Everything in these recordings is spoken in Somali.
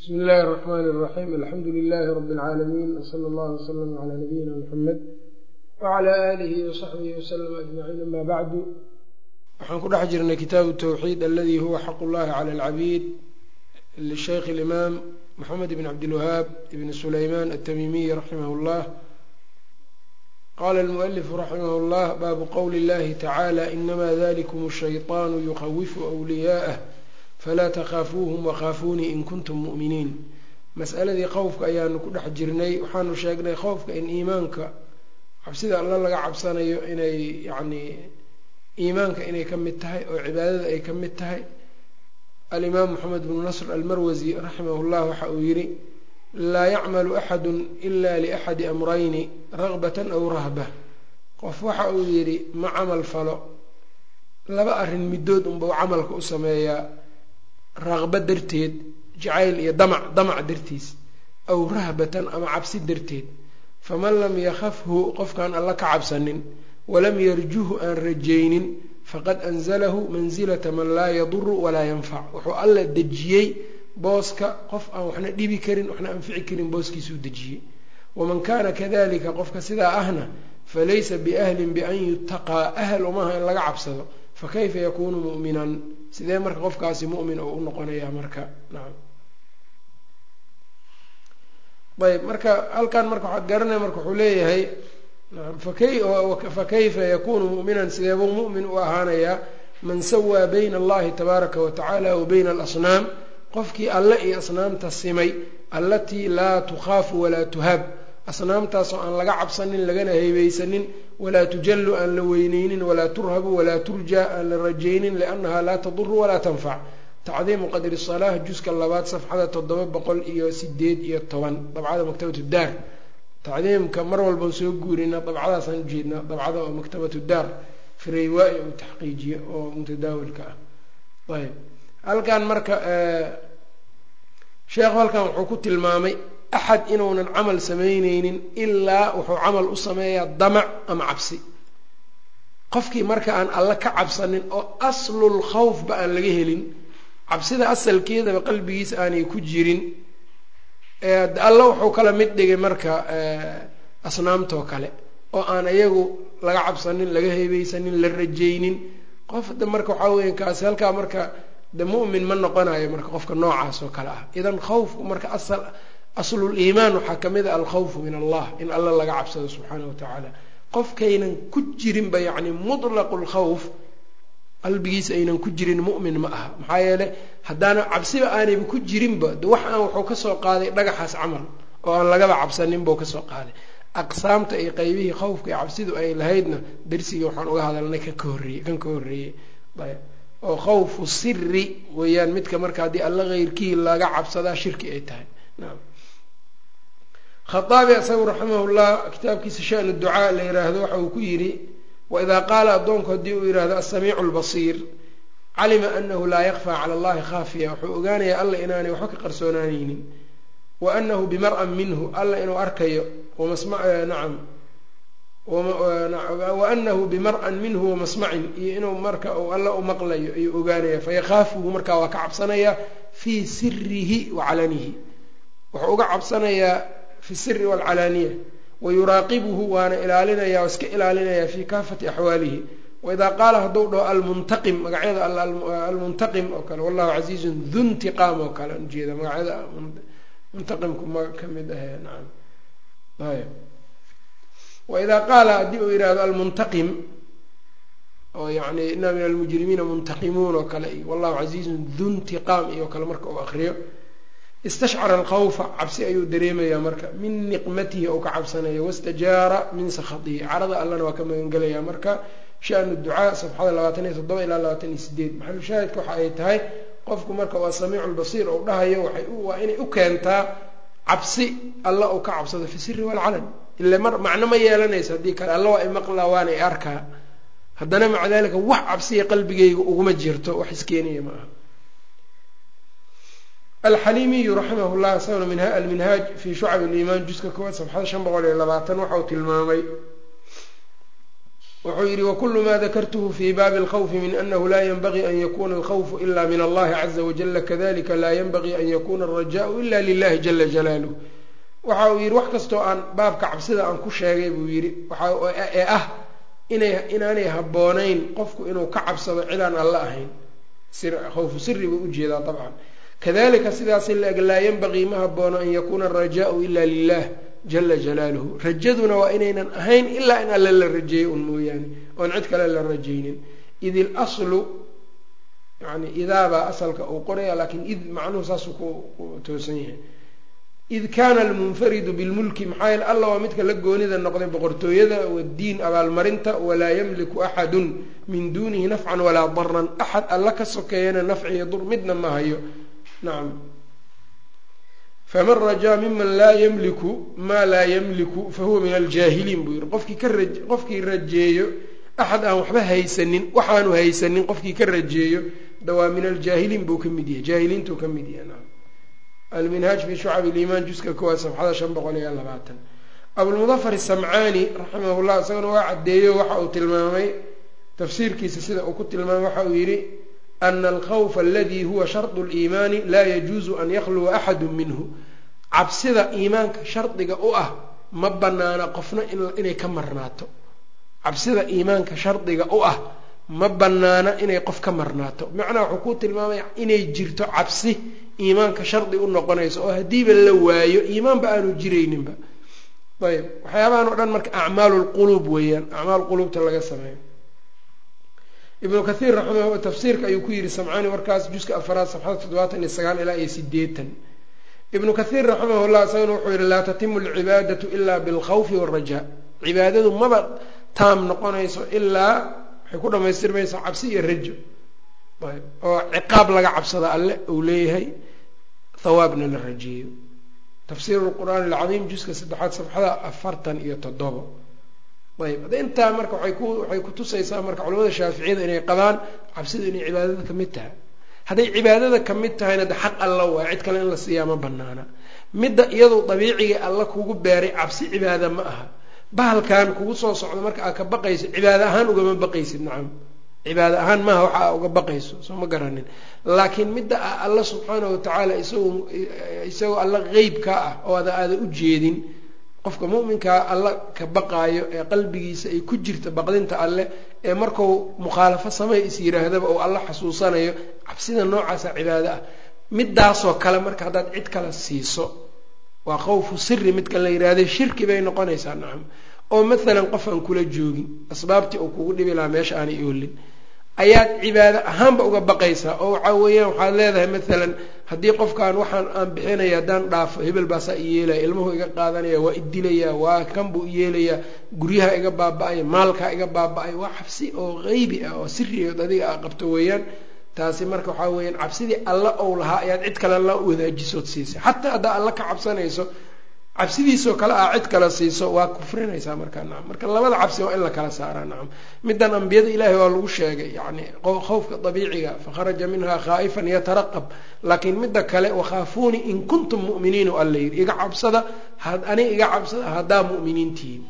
bsmi illaahi الرaxmn الraxim alxamdu lilaahi rabi اlcaalamiin wsala اllah wslm cla nabiyina mxamed wcla aalihi wsaxbihi wslm ajmaciin ama bacdu waxaan ku dhex jirnay kitaabu towxiid aladi huwa xaq اllahi clى اlcabiid lishaykh اlimaam moxamed bn cabdilwahaab ibn sulayman atamimiy raximah اllah qala almualifu raximah اllah baabu qowli اllahi tacala inama dalikum الshayطaanu yuqawifu wliyaa'ah falaa takhaafuuhum wakhaafuunii in kuntum mu'miniin mas'aladii qowfka ayaanu ku dhex jirnay waxaanu sheegnay qowfka in iimaanka cabsida alla laga cabsanayo inay yacnii iimaanka inay ka mid tahay oo cibaadada ay ka mid tahay alimaam moxamed bnu nasr almarwasi raximah llah waxa uu yidhi laa yacmalu axadu ila liaxadi amrayni ragbatan aw rahba qof waxa uu yidhi ma camal falo laba arrin middood unbau camalka u sameeyaa raqba darteed jacayl iyo damac damac dartiis aw rahbatan ama cabsi darteed faman lam yakhafhu qofkaan alla ka cabsanin walam yarjuhu aan rajaynin faqad anzalahu mansilata man laa yaduru walaa yanfac wuxuu alla dejiyey booska qof aan waxna dhibi karin waxna anfici karin booskiisuu dejiyey waman kaana kadalika qofka sidaa ahna falaysa biahlin bian yutaqaa ahl umaha in laga cabsado fakayfa yakuunu mu'minan sidee marka qofkaasi mu'min oo u noqonayaa marka nacam ayb marka halkan marka waxaad garanaya marka wuxuu leeyahay fa kayfa yakunu mu'minan sideebuu mu'min u ahaanayaa man sawaa bayna allahi tabaaraka wa tacaala wa bayna alasnaam qofkii alle iyo asnaamta simay allatii laa tukhaafu walaa tuhaab asnaamtaasoo aan laga cabsanin lagana heybeysanin walaa tujallu aan la weyneynin walaa turhabu walaa turja aan la rajaynin liannaha laa taduru walaa tanfac tacdiimu qadri salaah juska labaad safxada toddoba boqol iyo sideed iyo toban dabcada maktabatu daar tacdiimka mar walban soo guurina dabcadaasaan ujeednaa dabcada oo maktabatu daar fireywaai uu taxqiijiye oo mutadaawilka ah ayb halkan marka sheekhu halkan wuxuu ku tilmaamay axad inuunan camal samayneynin ilaa wuxuu camal u sameeyaa damac ama cabsi qofkii marka aan alla ka cabsanin oo aslul khawfba aan laga helin cabsida asalkeedaba qalbigiisa aanay ku jirin alla wuxuu kala mid dhigay marka asnaamtoo kale oo aan iyagu laga cabsanin laga heybeysanin la rajaynin qof de marka waxaa weya kaasi halkaa marka de mu'min ma noqonayo marka qofka noocaas oo kale ah idan khawfku marka asal aslul iimaan waxaa ka mid a alkhawfu min allah in alla laga cabsado subxaana wa tacaala qofkaynan ku jirinba yacni mutlaqu lkhawf qalbigiisa aynan ku jirin mu'min ma aha maxaa yeeley haddaana cabsiba aanayba ku jirinba de wax aan wuxuu kasoo qaaday dhagaxaas camal oo aan lagaba cabsanin buu kasoo qaaday aqsaamta iyo qeybihii khawfka iyo cabsidu ay lahaydna darsigii waxaan uga hadalnay kan ka horreeyey kan ka horreeyey ayb oo khawfu siri weeyaan midka marka haddii alla keyrkii laga cabsadaa shirki ay tahay naam khaaabi isagu raximahullah kitaabkiisa shanu ducaa la yiraahdo waxa uu ku yidhi waidaa qaala addoonku haddii uu yihahdo asamiicu lbasiir calima anahu laa yakfaa cala allahi khaafiya wuxuu ogaanayaa alla inaanay waxba ka qarsoonaaneynin wa anahu bimar-an minhu alla inuu arkayo nacam wa anahu bimar-an minhu wamasmacin iyo inuu marka uu alla u maqlayo ayuu ogaanaya fayakhaafuhu markaa waa ka cabsanayaa fii sirihi wa calanihi wuxuu uga cabsanayaa fi siri walcalaaniya wayuraaqibuhu waana ilaalinaya o iska ilaalinaya fi kaafati axwaalihi waidaa qaala hadduu dhaho almuntaqim magacyada almuntaqim oo kale wallahu casiizun du ntiqaam oo kale ujeeda magacyada muntaqimku ma ka mid ahe nacam ayb waidaa qaala haddii uu yihahdo almuntaqim oo yani ina min almujrimiina muntaqimuun oo kale iyo wallahu casiizun du ntiqaam iyo kale marka uu akriyo istashcara alkhawfa cabsi ayuu dareemayaa marka min niqmatihi ou ka cabsanaya wastajaara min sakhatihi carada allana waa ka magangelaya marka shanu ducaa safxada labaatan iyo toddoba ilaa labaatan iyo sideed maxalushaahidka waxa ay tahay qofku marka waa samiicu lbasiir ou dhahayo waa inay u keentaa cabsi alla uu ka cabsado fi siri walcalan ile mar macno ma yeelanayso haddii kale alla waa i maqlaa waana i arkaa haddana maca dalika wax cabsiya qalbigayga uguma jirto wax iskeenaya ma aha alxaliimiyu raximah llah isaguna alminhaaj fii shucab liimaan juska koowaad safxada shan boqol iyo labaatan waxa uu tilmaamay wuxuu yidhi wakulu ma dakartuhu fi baabi اlkhawfi min anahu la ynbagii an yakuna alkhawfu ila min allahi caza wajala kadalika la ynbagii an yakuna alrajaءu ila lilahi jala jalaaluh waxa uu yidhi wax kastoo aan baabka cabsida aan ku sheegay buu yidhi ee ah inay inaanay habboonayn qofku inuu ka cabsado cidaan alla ahayn khawfu siri buu ujeedaa dabcan kadalika sidaas laeg laa yanbagii ma haboono an yakuuna arajaau ila lilah jala jalaaluhu rajaduna waa inaynan ahayn ilaa in alle la rajeeyo un mooyaane oon cid kale la rajaynin id ilaslu yani idaabaa asalka uu qoraya laakiin id macnuhu saasuu ku toosan yahay id kaana almunfaridu bilmulki maxaa yeele alla waa midka la goonida noqday boqortooyada wadiin abaalmarinta walaa yamliku axadun min duunihi nafcan walaa daran axad alla ka sokeeyana nafciyo dur midna ma hayo nacam faman rajaa miman laa yamliku maa laa yamliku fahuwa min aljaahiliin buu yihi qofkii ka ra qofkii rajeeyo axad aan waxba haysanin waxaanu haysanin qofkii ka rajeeyo dawaa min aljaahiliin buu ka mid yahay jaahiliintuu ka mid yahay nacam alminhaaj fi shucab ilimaan juska kowaad safxada shan boqol iyo labaatan abulmudafar isamcaani raximahullah isagana waa caddeeyo waxa uu tilmaamay tafsiirkiisa sida uu ku tilmaamay waxa uu yidhi ana alkhawfa aladii huwa shardu liimaani laa yajuusu an yakhluwa axadu minhu cabsida iimaanka shardiga u ah ma banaana qofna inay ka marnaato cabsida iimaanka shardiga u ah ma banaana inay qof ka marnaato macnaha wuxuu ku tilmaamaya inay jirto cabsi iimaanka shardi u noqonayso oo haddiiba la waayo iimaanba aanu jirayninba ayb waxyaabahan o dhan marka acmaalu lquluub weeyaan acmaal quluubta laga sameeyo ibnu kathiir raximah tafsiirka ayuu ku yidhi samcaani warkaas juska afaraad safxada toddobaatan iyo sagaal ilaa iyo sideetan ibnu kathiir raximahullah isagana wuxuu yihi laa tatimu alcibaadatu ilaa bilkhawfi waalrajaa cibaadadu maba taam noqonayso ilaa waxay ku dhamaystirmaysaa cabsi iyo rajo ayb oo ciqaab laga cabsada alle uu leeyahay hawaabna la rajeeyo tafsiiru lqur'aani alcadiim juska saddexaad safxada afartan iyo toddobo ayb hadda intaa marka waay ku waxay kutusaysaa marka culamada shaaficiyada inay qabaan cabsidu inay cibaadada kamid tahay hadday cibaadada kamid tahayna de xaq alla waay cid kale in la siiyaa ma banaana midda iyadu dabiiciga alla kugu beeray cabsi cibaada ma aha bahalkan kugu soo socdo marka aad ka baqayso cibaada ahaan ugama baqaysid nacam cibaada ahaan maaha waxa aa uga baqayso soo ma garanin laakiin midda ah alla subxaana watacaala isagoo isagoo alla qeybka ah oo ada aada u jeedin qofka mu'minkaa alla ka baqaayo ee qalbigiisa ay ku jirta baqdinta alle ee marku mukhaalafo samey is yiraahdaba oo alla xasuusanayo cabsida noocaasa cibaado ah midaasoo kale marka haddaad cid kale siiso waa qawfu siri midka la yidhaahday shirki bay noqonaysaa nacam oo maalan qof aan kula joogin asbaabtii uu kugu dhibi lahaa meesha aanay oolin ayaad cibaado ahaanba uga baqaysaa oo waxaa weeyaan waxaad leedahay maalan haddii qofkaan waxaan aan bixinaya haddaan dhaafo hebel baasaa i yeelaya ilmuhu iga qaadanaya waa idilaya waa kan buu iyeelayaa guryaha iga baaba-aya maalkaa iga baaba-ay waa cabsi oo qeybi ah oo siriyood adiga a qabto weeyaan taasi marka waxaa weeyaan cabsidii alla ou lahaa ayaad cid kale la wadaajisood siisay xataa haddaa alla ka cabsanayso cabsidiisoo kale ah cid kale siiso waa kufrinaysaa markaa nacam marka labada cabsi waa in la kala saaraa nacam middan ambiyada ilaahay waa lagu sheegay yani khawfka dabiiciga fakharaja minha khaa'ifan yataraqab laakiin midda kale wakhaafuunii in kuntum mu'miniin o alla yidhi iga cabsada ani iga cabsada haddaa mu'miniintihiin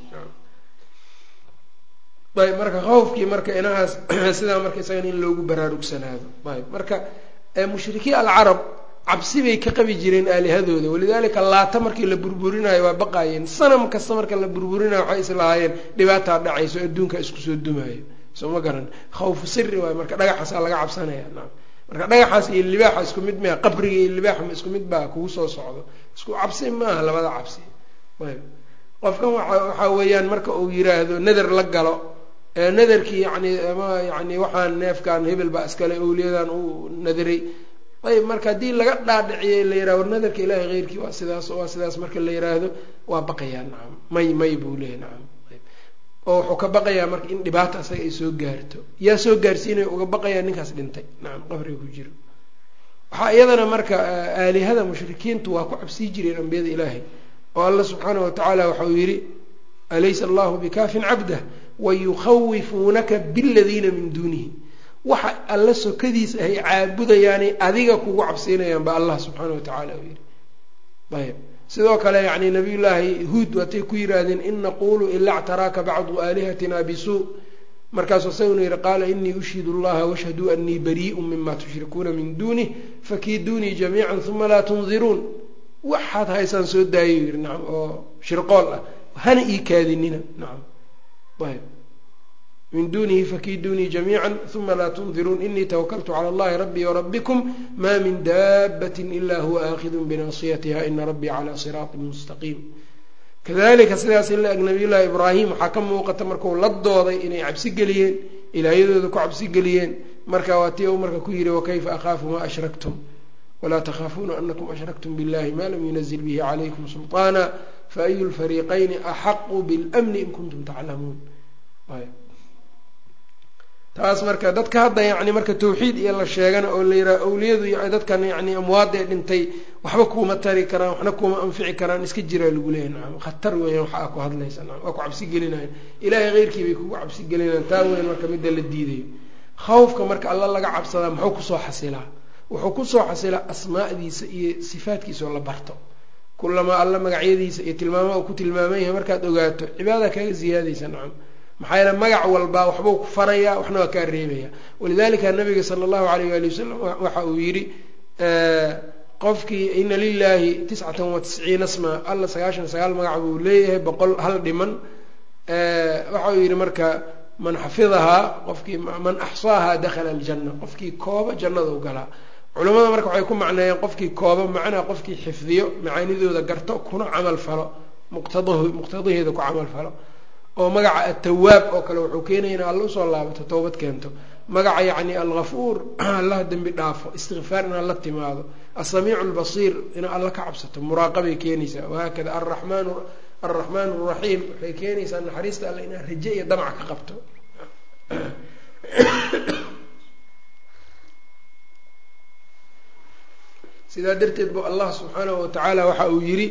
ayb marka khawfkii marka inahaas sidaa marka isagana in loogu baraarugsanaado ayb marka mushrikiin alcarab cabsi bay ka qabi jireen aalihadooda walidaalika laata markii la burburinayo waa baqaayeen sanam kasta marka la burburinayo waxay islahaayeen dhibaataa dhacayso adduunka isku soo dumaayo soo ma garan khawfu siri waayo marka dhagaxaasaa laga cabsanaya naam marka dhagaxaas iyo libaaxa isku mid maa qabriga iyo libaaxa ma isku mid baa kugu soo socdo isku cabsi maaha labada cabsi ayb qofkan waxaa weeyaan marka uu yiraahdo nader la galo nadarkii yani ama yani waxaan neefkan hebel baa iskale owliyadan uu nadiray ayb marka haddii laga dhaadhiciyay la yirahdo war nadarka ilaahay keyrkii waa sidaas waa sidaas marka la yiraahdo waa baqayaa nacam may may buu leeyahy nacam oo wuxuu ka baqayaa marka in dhibaata asaga ay soo gaarto yaa soo gaarsiinaya uga baqayaa ninkaas dhintay nacam qabriga ku jiro waxaa iyadana marka aalihada mushrikiintu waa ku cabsii jireen ambiyada ilaahay oo alla subxaana watacaala waxau yidhi alaysa allahu bikaafin cabdah wayukhawifuunaka biladiina min duunihi waxa alla sokadiis ahay caabudayaanay adiga kugu cabsiinayaan ba allah subxaana watacaala uu yidhi ayb sidoo kale yani nabiyullaahi huud waatay ku yidhaahdeen in naqulu ila ctaraaka bacdu aalihatina bisuu markaasuu isaguna yihi qaala inii ushhidu allaha washhaduu anii barii'un mima tushrikuuna min duunih fakiiduunii jamiican uma laa tundiruun waxaad haysaan soo daayo yidhi nacam oo shirqool ah hana ii kaadinina nacam ayb min dunihi fakiiduunii jamiica uma laa tundiruun inii tawakaltu cala allahi rabbii warabikum ma min daabatin ila huwa aakidun binasiyatiha ina rabbii calaa siraatin mustaqiim kadalika sidaas ila eg nabiyullaahi ibraahim waxaa ka muuqata markuu la dooday inay cabsi geliyeen ilaahyadooda ku cabsi geliyeen marka waa tii u marka ku yihi wakayfa akhaafu ma ashraktum walaa takhaafuuna anakum ashraktum billahi ma lam yunazil bihi calaykum sulطaana faayu lfariiqayni axaqu bilmni in kuntum taclamuun taas marka dadka hadda yani marka tawxiid iyo la sheegana oo la yidhaha awliyadu dadkan yani amwaadee dhintay waxba kuuma tari karaan waxna kuuma anfici karaan iska jiraa lagu leeyahy nacam khatar weeyaan waxa aa ku hadlaysa nacam waa ku cabsi gelinayan ilaahay keyrkii bay kugu cabsi gelinayan taa weyn marka midda la diidayo khawfka marka alla laga cabsadaa muxuu kusoo xasilaa wuxuu kusoo xasilaa asmaa'diisa iyo sifaadkiisa oo la barto kulamaa alla magacyadiisa iyo tilmaamaha uu ku tilmaaman yahay markaad ogaato cibaada kaaga ziyaadaysa nacam maxaa yeele magac walbaa waxbuu ku farayaa waxna waa kaa reebaya walidalika nabiga sala allahu alayh waali wasalam waxa uu yidhi qofkii ina lilahi tiscatan wa tisciina sma alla sagaashan sagaal magac buu leeyahay boqol hal dhiman waxa uu yidhi marka man xafidahaa qofkii man axsaahaa dakhala aljanna qofkii kooba jannada u galaa culamada marka waxay ku macneeyeen qofkii kooba macnaa qofkii xifdiyo macaanidooda garto kuna camal falo muqtad muqtadaheeda ku camal falo oo magaca atawaab oo kale wuxuu keenaya ina alla usoo laabato towbad keento magaca yacni alghafuur allaha dembi dhaafo istikfaar inaad la timaado asamiicu albasiir inaad alla ka cabsato muraaqabay keenaysaa wahaakada aramaan alraxmaan alraxiim waxay keenaysaa naxariista alle inaad raje iyo damac ka qabto sidaa darteed bu allah subxaanahu watacaala waxa uu yidhi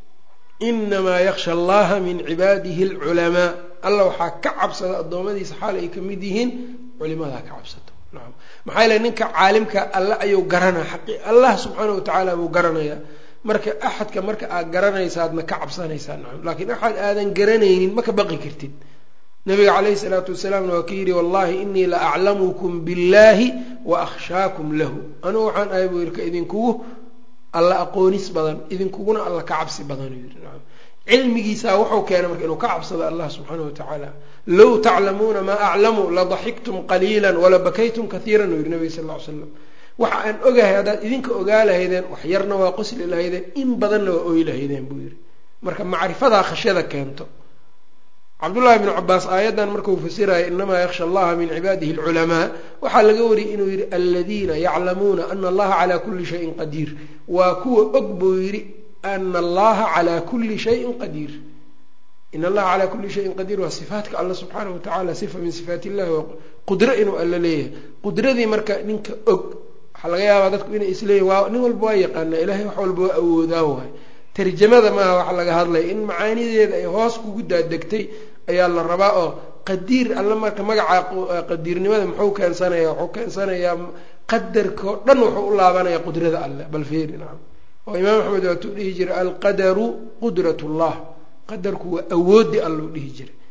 inamaa yaksha allaha min cibaadihi alculamaa alla waxaa ka cabsada addoommadiisa xaal ay ka mid yihiin culimadaa ka cabsato nacam maxaa yeele ninka caalimka alle ayuu garanaa xaqi allah subxaana wa tacaala buu garanayaa marka axadka marka aad garanaysaadna ka cabsanaysaa nacam laakiin axad aadan garanaynin ma ka baqi kartid nabiga calayhi salaatu wasalaamna waa ka yidhi wallahi inii la aclamukum billahi wa akhshaakum lahu anugu waxaan ahay buu yidhi ka idinkugu alla aqoonis badan idinkuguna alla ka cabsi badan yidhi nacam cilmigiisaa wuxuu keenay marka inuu ka cabsado allah subxaana wa tacaala low taclamuuna maa aclamu ladaxiktum qaliila wala bakaytum kaiiran uu yihi nabiga sal ll ly slam waxa aan ogahay haddaad idinka ogaa lahaydeen wax yarna waa qosli lahaydeen in badanna waa ooyi lahaydeen buu yihi marka macrifadaa khashyada keento cabdullahi bnu cabaas aayaddan markuu fasiraya inamaa yaksha allaha min cibaadihi alculamaa waxaa laga wariyay inuu yihi aladiina yaclamuuna ana allaha calaa kuli shayin qadiir waa kuwa og buu yidhi ana allaha calaa kuli shayin qadiir in allaha calaa kuli shayin qadiir waa sifaatka alla subxaanahu watacala sifa min sifaat illahi waa qudro inuu alla leeyahay qudradii marka ninka og waxaa laga yaabaa dadku inay isleeyihin waa nin walba waa yaqaanaa ilahay wax walba waa awoodaa waay tarjamada maaha waxa laga hadlaya in macaanideeda ay hoos kugu daadegtay ayaa la rabaa oo qadiir alla marka magaca qadiirnimada muxuu keensanaya wuxuu keensanayaa qadarkao dhan wuxuu u laabanaya qudrada alleh bal feeri nacam oo imaam axmed waatuu dhihi jiray alqadaru qudrat llah qadarku waa awoodi alla u dhihi jiray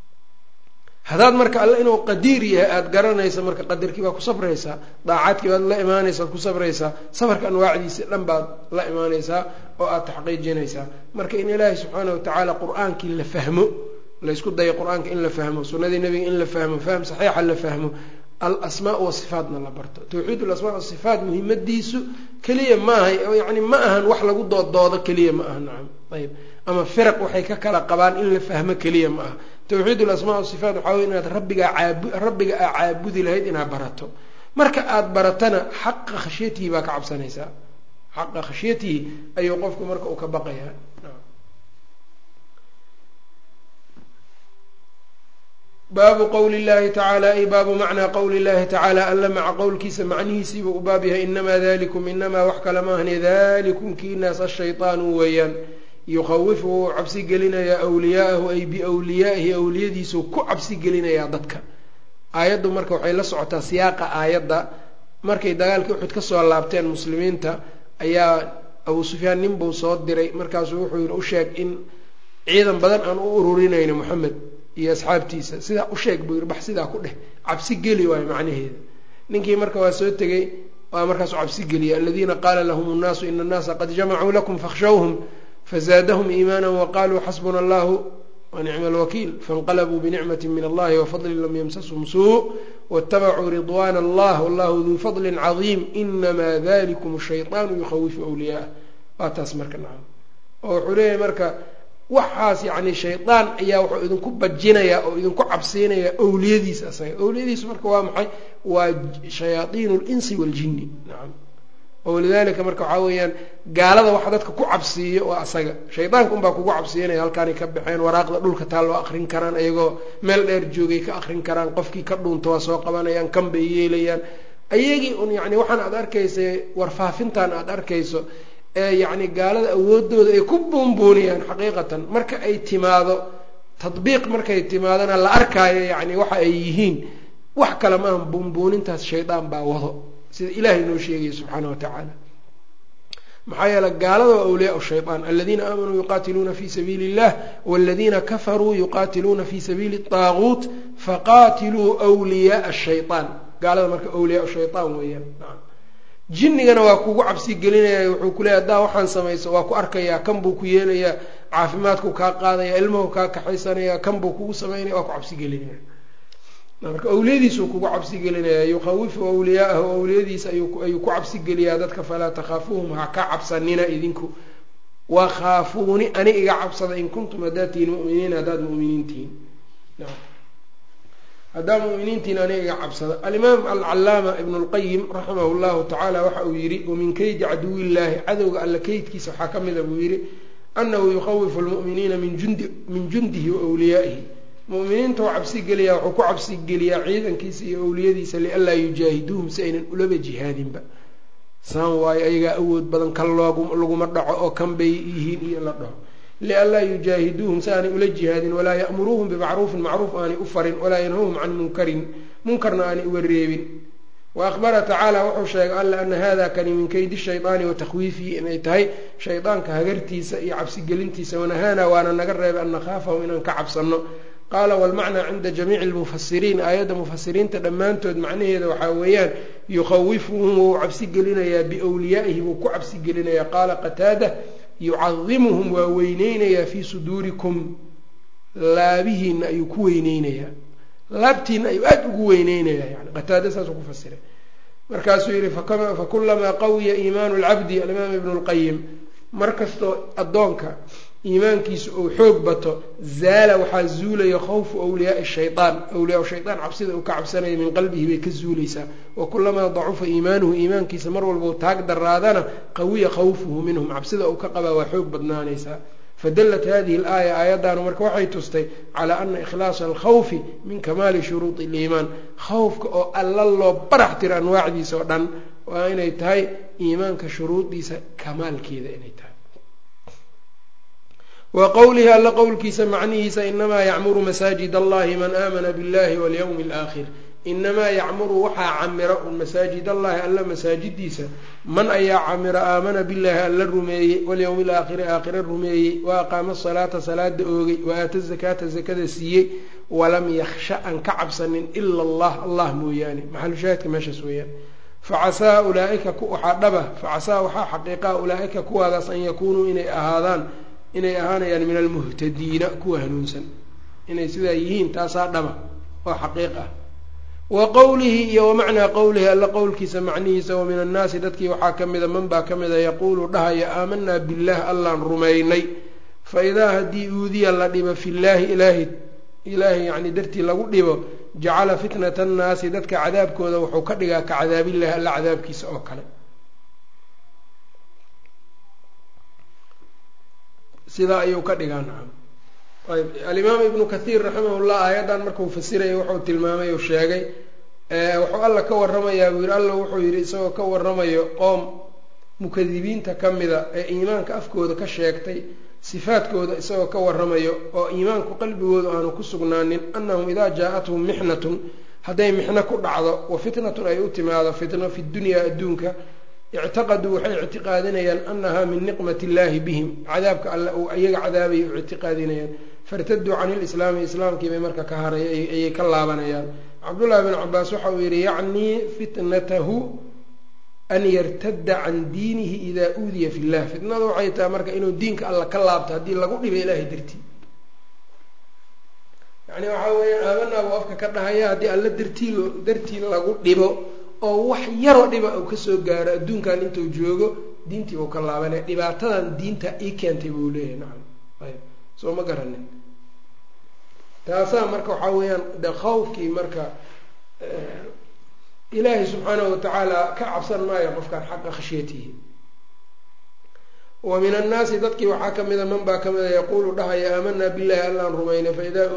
haddaad marka alle inuu qadiir yahay aada garanaysa marka qadarkii baad ku sabraysaa daacaadkii baad la imaanaysa ad ku sabraysaa safarka anwaacdiisa dhan baad la imaanaysaa oo aada taxqiijinaysaa marka in ilaahay subxaana watacaala qur-aankii la fahmo laysku dayo qur-aanka in la fahmo sunnadii nebiga in la fahmo fahm saxiixa la fahmo alasmaa wasifaatna la barto tawxiid alasmaa wasifaat muhimadiisu keliya ma aha yani ma ahan wax lagu doodoodo keliya ma aha nacam ayb ama firaq waxay ka kala qabaan in la fahmo keliya ma aha tawxiid alasmaa wasifaat waxaa wey inaad rabbigaa caabu rabbiga aa caabudi lahayd inaad barato marka aada baratana xaqa khashyatihi baa ka cabsanaysaa xaqa khashyatihi ayuu qofku marka uu ka baqayaa baabu qowli llahi tacaala ay baabu macnaa qowli llahi tacaala alla maca qowlkiisa macnihiisiiba u baab yahay inamaa dalikum inamaa wax kale maahne dalikum kiinaas ashayطaanu weeyaan yukhawifu wuu cabsi gelinayaa wliyaa'ahu ay biwliyaa'ihi awliyadiisuu ku cabsi gelinayaa dadka aayaddu marka waxay la socotaa siyaaqa aayadda markay dagaalkii uxud ka soo laabteen muslimiinta ayaa abuu sufyaan ninbuu soo diray markaasuu wuxuu yihi u sheeg in ciidan badan aan u ururinayno moxamed iyo asxaabtiisa sidaa u sheeg buu yidhi bax sidaa ku dheh cabsi geli waayo macnaheeda ninkii marka waa soo tegey waa markaasu cabsi geliyay aladiina qaala lahum nnaasu ina annaasa qad jamacuu lakum fakhshawhum fazaadahum iimaana waqaluu xasbuna allahu wanicma alwakiil faاnqalabuu binicmati min allahi wafadlin lam ymsashum suu waاtabacuu ridwana allah wallahu duu fadli cadiim inama dalikum shayطaanu yukhawifu wliyaah waa taas marka nacam oo wuxuu leeyahay marka waxaas yacni shaydaan ayaa wuxuu idinku bajinayaa oo idinku cabsiinayaa owliyadiisa asaga owliyadiisu marka waa maxay waa shayaaiin اlinsi waاljini nacam oo lidalika marka waxaa weeyaan gaalada waxa dadka ku cabsiiyo waa asaga shaydaanka unbaa kugu cabsiinaya halkaanay ka baxeen waraaqda dhulka taa loo akrin karaan iyagoo meel dheer joogay ka akrin karaan qofkii ka dhuunta waa soo qabanayaan kan bay yeelayaan ayagii un yani waxaan aad arkaysa warfaafintan aad arkayso ee yacni gaalada awoodooda ay ku buunbuuniyaan xaqiiqatan marka ay timaado tadbiiq markay timaadona la arkaayo yani waxa ay yihiin wax kale maaha buunbuunintaas shaydaan baa wado sida ilaahay noo sheegaya subxaana wa tacaala maxaa yeele gaalada waa awliyaa shayطaan aladiina aamanuu yuqaatiluuna fi sabiili اllah waladiina kafaruu yuqaatiluuna fi sabiili الطaaguut faqaatiluu wliyaaa shayطaan gaalada marka awliyaa shayطaan weeyaan jinnigana waa kugu cabsi gelinaya wuxuu ku leeya haddaa waxaan samayso waa ku arkayaa kan buu ku yeelayaa caafimaadku kaa qaadaya ilmuhu kaa kaxaysanaya kan buu kugu samaynaya waa ku cabsi gelinaya marka awliyadiisuu kugu cabsi gelinaya yukhawifu awliyaahu awliyadiisa ayuu ku cabsi geliyaa dadka falaa takhaafuuhum ha ka cabsanina idinku wakhaafuuni ani iga cabsada in kuntum haddaad tihiin muminiin haddaad muminiin tihiin haddaa muminiintiin aniga iga cabsada alimaam alcalaama ibnu lqayim raximah llahu tacaala waxa uu yihi wamin keydi caduwillaahi cadowga alla keydkiisa waxaa ka mida buu yihi anahu yukhawifu lmu'miniina min jundihi wa wliyaa'ihi muminiinta u cabsi geliyaa wuxuu ku cabsi geliyaa ciidankiisa iyo awliyadiisa lianlaa yujaahiduuhum si aynan ulaba jihaadinba saan waayo ayagaa awood badan kan laguma dhaco oo kan bay yihiin iyo la dhaho lianlaa yujaahiduuhum si aanay ula jihaadin walaa ya'muruuhum bimacruufin macruuf aanay u farin walaa yanhawhum can munkarin munkarna aanay uga reebin wa akhbara tacaala wuxuu sheegay alla ana hada kani min keydi shaydaani wa takhwiifihi inay tahay shaydaanka hagartiisa iyo cabsigelintiisa wanahaana waana naga reebay an nakhaafahum inaan ka cabsanno qaala walmacnaa cinda jamiici lmufasiriin aayadda mufasiriinta dhammaantood macnaheeda waxaa weeyaan yukhawifuhum wuu cabsi gelinayaa biwliyaa'ihi wuu ku cabsi gelinayaa qaala qataada yucadimuhum waa weyneynayaa fii suduurikum laabihiina ayuu ku weyneynayaa laabtiina ayuu aada ugu weyneynayaa yani qataada saasuu ku fasiray markaasuu yihi fakulamaa qawiya iimaanu lcabdi alimaam ibnu lqayim markastoo addoonka iimaankiisu uu xoog bato zaala waxaa zuulaya khawfu wliyaai shayaan awliyaa shayaan cabsida uu ka cabsanaya min qalbihi bay ka zuulaysaa wa kulamaa dacufa iimaanuhu iimaankiisa mar walbau taag daraadana qawiya khawfuhu minhum cabsida uu ka qabaa waa xoog badnaanaysaa fadalat hadihi alaaya aayaddaanu marka waxay tustay calaa ana ikhlaasa alkhawfi min kamaali shuruudi iliimaan khawfka oo alla loo barax tiro anwaacdiisa oo dhan waa inay tahay iimaanka shuruudiisa kamaalkeeda inay tahay wa qowlihi alla qowlkiisa macnihiisa inamaa yacmuru masaajid allahi man aamana biاllahi walyowmi alaakhir inamaa yacmuru waxaa camira un masaajid allahi alla masaajidiisa man ayaa camira aamana billahi alla rumeeyey walyowmi alaakhiri aakhira rumeeyey wa aqaama asalaata salaada oogay wa aata zakaata zakada siiyey walam yakhsha an ka cabsanin ila allah allah mooyaane maxalushaahidka meeshaas weeyaan facasaa ulaaika waxaa dhaba facasaa waxaa xaqiiqaa ulaaika kuwaadaas an yakuunuu inay ahaadaan inay ahaanayaan min almuhtadiina kuwa hanuunsan inay sidaa yihiin taasaa dhaba oo xaqiiq ah wa qowlihi iyo wamacnaa qowlihi alla qowlkiisa macnihiisa wa min annaasi dadkii waxaa ka mida man baa ka mida yaquulu dhahaya aamanaa billaah allaan rumaynay fa idaa haddii uudiya la dhibo fillaahi ilaahi ilaahay yacni dartii lagu dhibo jacala fitnata annaasi dadka cadaabkooda wuxuu ka dhigaa ka cadaabillahi alla cadaabkiisa oo kale sidaa ayuu ka dhigaa nacam ayb alimaam ibnu kathiir raximahullah aayaddan markuu fasiraya wuxuu tilmaamay oo sheegay wuxuu alla ka warramayaa buu yidhi alla wuxuu yidhi isagoo ka warramayo qoom mukadibiinta ka mida ee iimaanka afkooda ka sheegtay sifaadkooda isagoo ka warramayo oo iimaanku qalbigooda aanu ku sugnaanin annahum idaa jaa-athum mixnatun hadday mixno ku dhacdo wa fitnatun ay u timaado fitno fi dunyaa adduunka ictaqaduu waxay ictiqaadinayaan annahaa min niqmat illaahi bihim cadaabka alle uu iyaga cadaabaya u ictiqaadinayaan fartaduu can ilislaami islaamkii bay marka ka haray ayay ka laabanayaan cabdullahi bn cabaas waxa uu yihi yacnii fitnatahu an yartadda can diinihi idaa uudiya fi llah fitnadu waxay tahay marka inuu diinka alla ka laabto haddii lagu dhibo ilaahay dartii yani waxaa weeyaan aabanaa buu afka ka dhahaya haddii alla dartii dartii lagu dhibo oo wax yaroo dhiba uu kasoo gaaro adduunkan intuu joogo diintii buu ka laabanaya dhibaatadan diinta ii keentay buu leeyahay nacam ayb soo ma garanin taasaa marka waxaa weeyaan de khawfkii marka ilaahay subxaanahu watacaala ka cabsan maayo qofkaan xaqa khashyatihi wa min annaasi dadkii waxaa kamida man baa kamida yaquulu dhahaya aamanaa billahi allaan rumaynay faidaa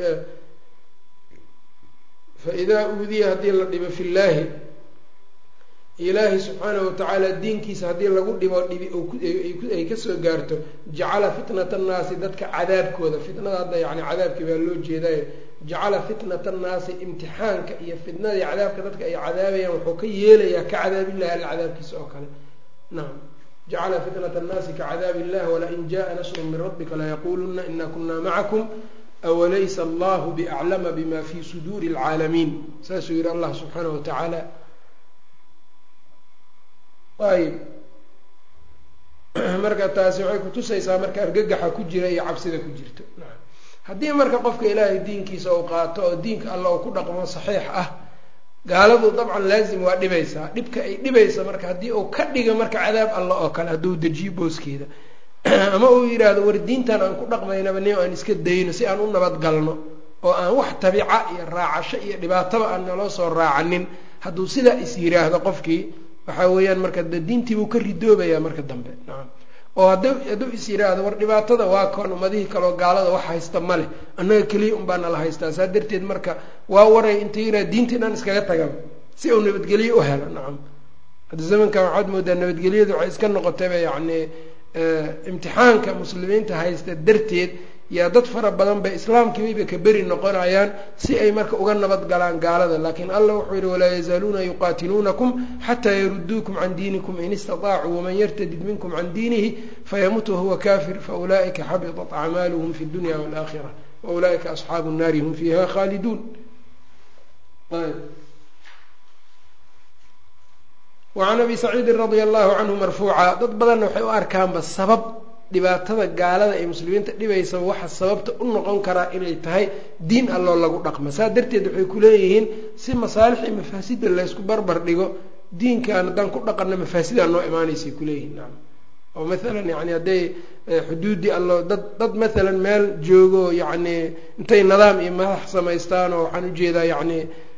fa idaa uudiya haddii la dhibo fi llaahi ilaahay subxaanahu watacaala diinkiisa haddii lagu dhibo dhibi ay kasoo gaarto jacala fitnata annaasi dadka cadaabkooda fitnada hadda yani cadaabkii baa loo jeedayo jacala fitnata annaasi imtixaanka iyo fitnadii cadaabka dadka ay cadaabayaan wuxuu ka yeelayaa ka cadaabillahi alla cadaabkiisa oo kale nacam jacala fitnata annaasi ka cadaab illah walain jaءa nasru min rabbika layaquluna ina kuna macakum awalaysa allahu biaclama bima fi suduuri اlcaalamiin saasuu yihi allah subxaanahu watacaala ayb marka taasi waxay kutusaysaa marka argagaxa ku jira iyo cabsida ku jirto haddii marka qofka ilaahay diinkiisa uu qaato oo diinka alla uu ku dhaqmo saxiix ah gaaladu dabcan laazim waa dhibaysaa dhibka ay dhibaysa marka haddii uu ka dhiga marka cadaab alla oo kale hadduu dejiyo booskeeda ama uu yidhaahdo war diintan aan ku dhaqmaynaba nin aan iska dayno si aan u nabadgalno oo aan wax tabica iyo raacasho iyo dhibaataba aan naloo soo raacanin hadduu sidaa is yiraahdo qofkii waxaa weeyaan marka de diintiibuu ka ridoobayaa marka dambe nacam oo hada hadduu is yiraahdo war dhibaatada waa koon ummadihii kaleo gaalada wax haysta ma leh annaga keliya unbaa nala haystaa saa darteed marka waa waray inta yiraha diinta inaan iskaga tagaba si uu nabadgelyo u helo nacam hadda zamankan waxaad moodaa nabadgelyadu waxay iska noqotayba yacni imtixaanka muslimiinta haysta darteed yaa dad fara badan bay islaamkiibayba ka beri noqonayaan si ay marka uga nabad galaan gaalada laakiin allah wuxuu yihi walaa yazaaluuna yuqaatiluunakum xataa yaruduukum can diinikum in istaطaacuu waman yartadid minkum can diinihi fayamut wahuwa kafir faulaa'ika xabiطat acmaaluhum fi اdunya wاlaakhira waulaa'ika asxaabu الnaari hum fiiha khaaliduun wacan abi saciidin radia allahu canhu marfuuca dad badanna waxay u arkaanba sabab dhibaatada gaalada ee muslimiinta dhibaysaba waxa sababta u noqon karaa inay tahay diin alloo lagu dhaqmo saa darteed waxay kuleeyihiin si masaalix iyo mafaasida laysku barbar dhigo diinkan haddaan ku dhaqanno mafaasidaa noo imaanaysay kuleeyihiin nacam oo maalan yani hadday xuduuddii allo dad dad maalan meel joogo yacni intay nidaam iyo madax samaystaan oo waxaan ujeedaa yacni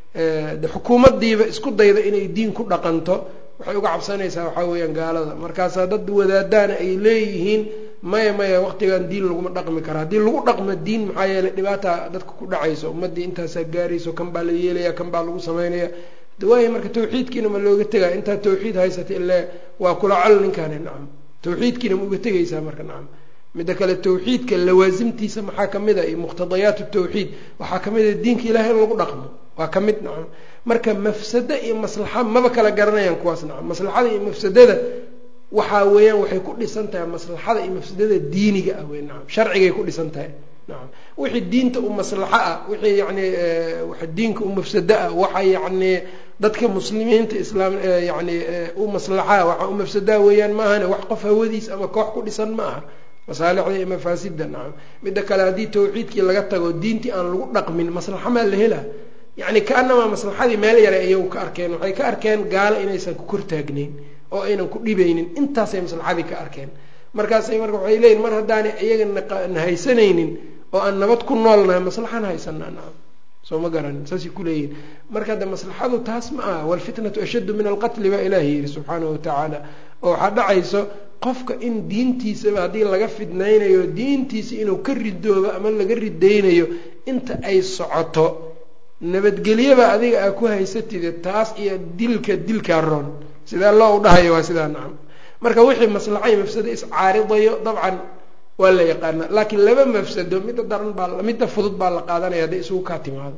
xukuumaddiiba isku dayda inay diin ku dhaqanto waxay uga cabsanaysaa waxaa weeyaan gaalada markaasaa dad wadaadaana ay leeyihiin maya maya waqtigan diin laguma dhaqmi kara haddii lagu dhaqmo diin maxaa yeeley dhibaata dadka ku dhacayso ummaddii intaasaa gaarayso kan baa la yeelaya kan baa lagu samaynaya waayo marka tawxiidkiina ma looga tegaya intaad tawxiid haysata ilaa waa kula col ninkaani nacam tawxiidkiina ma uga tegaysaa marka nacam midda kale tawxiidka lawaasimtiisa maxaa kamid a iyo muqhtadayaat tawxiid waxaa kamid a diinka ilahay in lagu dhaqmo waa ka mid nacam marka mafsado iyo maslaxa maba kala garanayaan kuwaas nacam maslaxada iyo mafsadada waxaa weeyaan waxay ku dhisan tahay maslaxada iyo mafsadada diiniga ah wey nacam sharcigay ku dhisan tahay nacam wixii diinta u maslaxo ah wixii yani diinka u mafsado ah waxa yacni dadka muslimiinta islaam yani u maslaxaa waxa u mafsadaa weeyaan maahane wax qof hawadiis ama koox ku dhisan ma aha masaalixda iyo mafaasida nacam midda kale haddii tawxiidkii laga tago diintii aan lagu dhaqmin maslaxa maa la hela yacni kaanamaa maslaxadii meel yare iyagu ka arkeen waxay ka arkeen gaalo inaysan ku kortaagnayn oo aynan ku dhibaynin intaasay maslaxadii ka arkeen markaasay marka waxay leeyihin mar haddaanay iyaga na haysanaynin oo aan nabad ku noolnahay maslaxan haysanaa nacam soo ma garanin saasay kuleeyihin marka hadde maslaxadu taas ma aha walfitnatu ashaddu min alqatli baa ilaahi yihi subxaanahu watacaala oo waxaa dhacayso qofka in diintiisaba haddii laga fidnaynayo diintiisa inuu ka ridoobo ama laga ridaynayo inta ay socoto nabadgelyaba adiga aa ku haysatide taas iyo dilka dilkaa roon sidaa loo dhahayo waa sidaa nacam marka wixii maslaxay mafsado iscaaridayo dabcan waa la yaqaanaa laakiin laba mafsado midda daran baa midda fudud baa la qaadanaya hadday isugu kaa timaado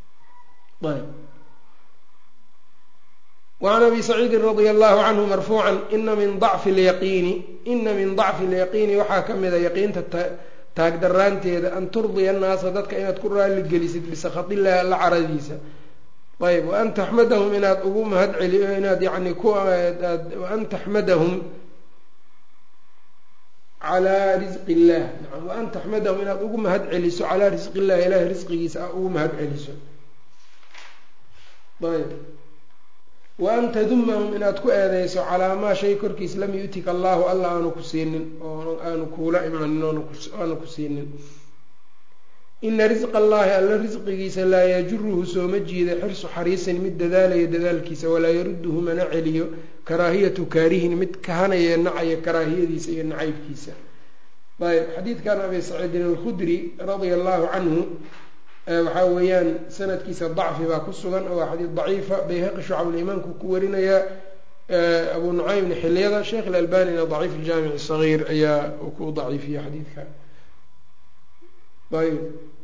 ayb wacan abi saciidin radia allahu canhu marfuucan ina min dacfi lyaqiini ina min dacfi lyaqiini waxaa ka mida yaqiinta taagdaraanteeda an turdiya annaasa dadka inaad ku raalli gelisid bisakhatillaahi alla caradiisa ayb waan taxmadahum inaad ugu mahad celi inaad yani ku waan taxmadahum calaa risqi illah naam waan taxmadahum inaad ugu mahad celiso calaa risqi illahi ilahay risqigiisa a ugu mahad celiso ayb wa an tadumahum inaad ku eedeyso calaa maa shay korkiis lam yu'tika allahu alla aanu ku siinin oo aanu kuula imaanin aanu ku siinin ina risqa allahi alla risqigiisa laa yajuruhu sooma jiida xirsu xariisin mid dadaalaya dadaalkiisa walaa yarudduhu mana celiyo karaahiyatu kaarihin mid kahanaya nacaya karaahiyadiisa iyo nacaybkiisa ayb xadiidkan abi saciidin alkhudri radia allahu canhu waxaa weeyaan sanadkiisa dacfi baa ku sugan oo waa xadiid daciifa bayhaqi shucabul-iimaanku ku warinaya abu nucaymna xiliyada sheekh ilalbanina daciif aljaamic sagiir ayaa ku daciifiya xadiidka ayb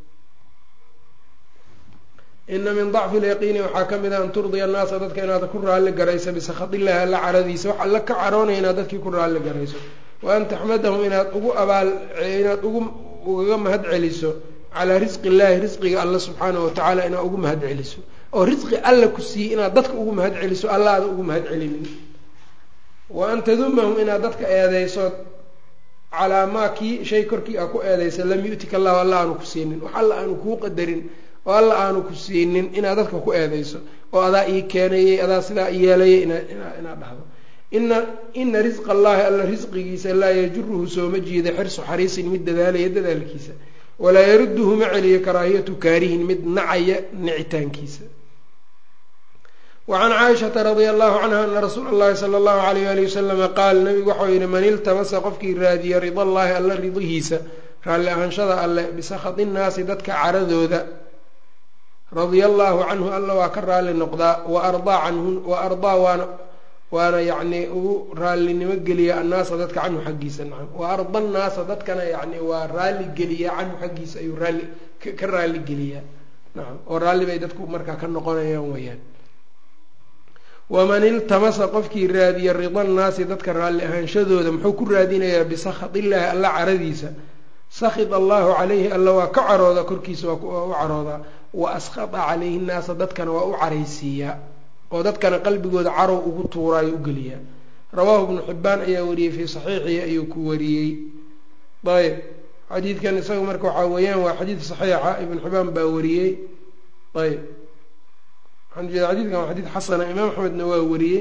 ina min dacfi lyaqiini waxaa ka mid a an turdiya annaasa dadka inaad ku raalli garayso bisakhatillaahi alla caradiisa wax alla ka caroonaya inaad dadkii ku raalli garayso wa an taxmadahum inaad ugu abaal inaad ugu ugaga mahad celiso calaa risqi illaahi risqiga alla subxaanahu watacaala inaad ugu mahad celiso oo risqi alla ku siiyey inaad dadka ugu mahad celiso alla aada ugu mahad celinin wa an tadumahum inaad dadka eedeyso calaa maa kii shay korkii a ku eedeysa lam yu'tika allahu alla aanu ku siinin wax alla aanu kuu qadarin oo alla aanu ku siinin inaad dadka ku eedeyso oo adaa ii keenayay adaa sidaa yeelayay inaad dhahdo ina ina risqa allahi alla risqigiisa laa yajuruhu sooma jiida xirsu xariisin mid dadaalaya dadaalkiisa walaa yarudduhu ma celiyo karaahiyatu kaarihin mid nacaya nicitaankiisa wacan caaishata radia allahu canha ana rasuula allahi sala allahu alayh ali wasalama qaal nabigu waxau yihi man iltamasa qofkii raadiya rida allaahi alla ridihiisa raalli ahaanshada alle bisakhati innaasi dadka caradooda radia allaahu canhu alla waa ka raalli noqdaa wa ardaa canhu wa ardaa waana waana yacni ugu raallinimo geliya annaasa dadka canhu xaggiisa nacam wa arda annaasa dadkana yacni waa raalli geliyaa canhu xaggiisa ayuu raalli ka raalli geliyaa nacam oo raalli bay dadku markaa ka noqonayaan weyaan waman iltamasa qofkii raadiya rida annaasi dadka raalli ahaanshadooda muxuu ku raadinayaa bisakhat illaahi alla caradiisa sakhid allahu calayhi alla waa ka carooda korkiisa waa u caroodaa wa askhata calayhi nnaasa dadkana waa u caraysiiyaa oo dadkana qalbigooda carow ugu tuuraayo u geliyaa rawaahu ibnu xibbaan ayaa wariyey fii saxiixihi ayuu ku wariyey ayb xadiidkan isaga marka waxaa weeyaan waa xadiid saxiixa ibnu xibbaan baa wariyey ayb waxaan ujeeda xadidkan waa xadiid xasana imaam axmedna waa wariyey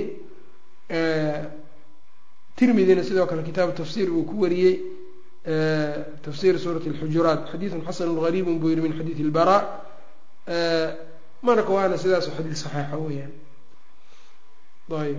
tirmidina sidoo kale kitaabu tafsiir uu ku wariyey tafsir suurati اlxujuraat xadiidun xasanu gariibun buu yihi min xadiidi ilbara marka waana sidaas xadiid saxiixa weeyaan ayb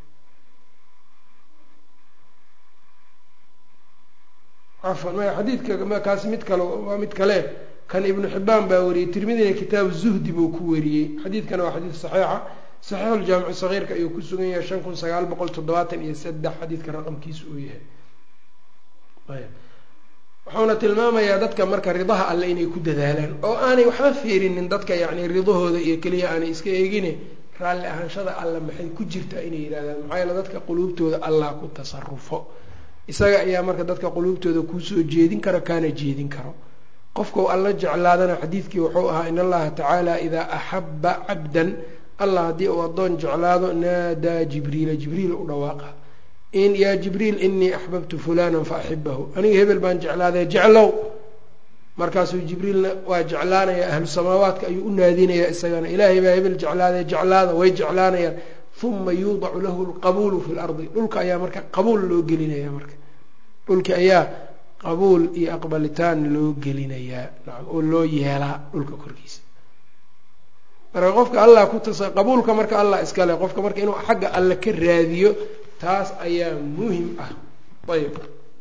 cafan maya xadiidka kaasi mid kale waa mid kale kan ibnu xibaan baa wariyey tirmidina kitaabu zuhdi buu ku wariyey xadiidkana waa xadiid saxiixa saxiixu ljaamicu sagiirka ayuu ku sugan yahay shan kun sagaal boqol toddobaatan iyo saddex xadiidka raqamkiisa uu yahay ayb wuxuuna tilmaamayaa dadka marka ridaha alle inay ku dadaalaan oo aanay waxba fiirinin dadka yacni ridahooda iyo keliya aanay iska eegine raalli ahaanshada alle maxay ku jirtaa inay yidhahdaan maxaa yeele dadka quluubtooda allah ku tasarufo isaga ayaa marka dadka quluubtooda kuusoo jeedin karo kaana jeedin karo qofkau alla jeclaadana xadiidkii wuxuu ahaa in allaha tacaala idaa axabba cabdan allah haddii uu addoon jeclaado naadaa jibriila jibriil u dhawaaqa in yaa jibriil inii axbabtu fulanan fa axibahu aniga hebel baan jeclaadee jeclow markaasuu jibriilna waa jeclaanaya ahlu samaawaadka ayuu u naadinayaa isagana ilaahay baa hebel jeclaadee jeclaada way jeclaanayaan uma yuudacu lahu lqabuulu fi lardi dhulka ayaa marka qabuul loo gelinaya marka dhulki ayaa qabuul iyo aqbalitaan loo gelinayaa nacam oo loo yeelaa dhulka korkiisa marka qofka allah ku tasa qabuulka marka allah iskale qofka marka inuu xagga alle ka raadiyo taas ayaa muhim ah ayb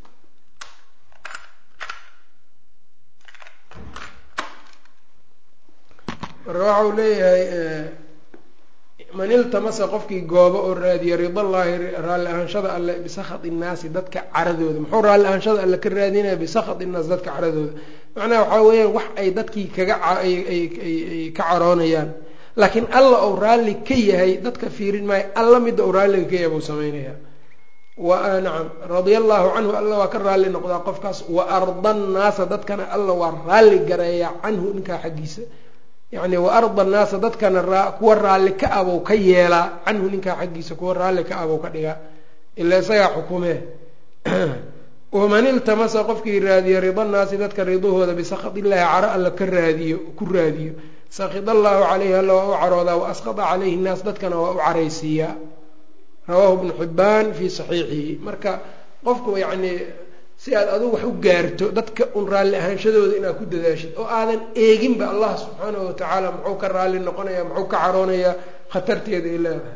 marka waxa uu leeyahay man iltamasa qofkii goobo oo raadiya ridallaahi raalli ahaanshada alle bisakhat innaasi dadka caradooda muxuu raalli ahaanshada alle ka raadinaya bisakhat innaas dadka caradooda macnaha waxaa weeyaan wax ay dadkii kaga ay ka caroonayaan laakiin alla ou raalli ka yahay dadka fiirin maayo alla midda uu raalliga ka yahay buu samaynayaa nacam radia allaahu canhu alla waa ka raalli noqdaa qofkaas wa arda annaasa dadkana alla waa raalli gareeyaa canhu ninkaa xaggiisa yacni wa arda annaasa dadkana kuwa raalli ka abow ka yeelaa canhu ninkaa xaggiisa kuwa raalli ka abow ka dhigaa ilaa isagaa xukumee waman iltamasa qofkii raadiya rida naasi dadka ridahooda bisakad illaahi caro alla ka raadiyo ku raadiyo sakid allaahu caleyhi alla waa u caroodaa wa asqada caleyhi nnaas dadkana waa u caraysiiyaa rawaahu bnu xibbaan fii saxiixihi marka qofku yacnii si aad adigu wax u gaarto dadka un raalli ahaanshadooda inaad ku dadaashid oo aadan eeginba allah subxaanahu watacaala muxuu ka raalli noqonaya muxuu ka caroonayaa khatarteeda ay leedahay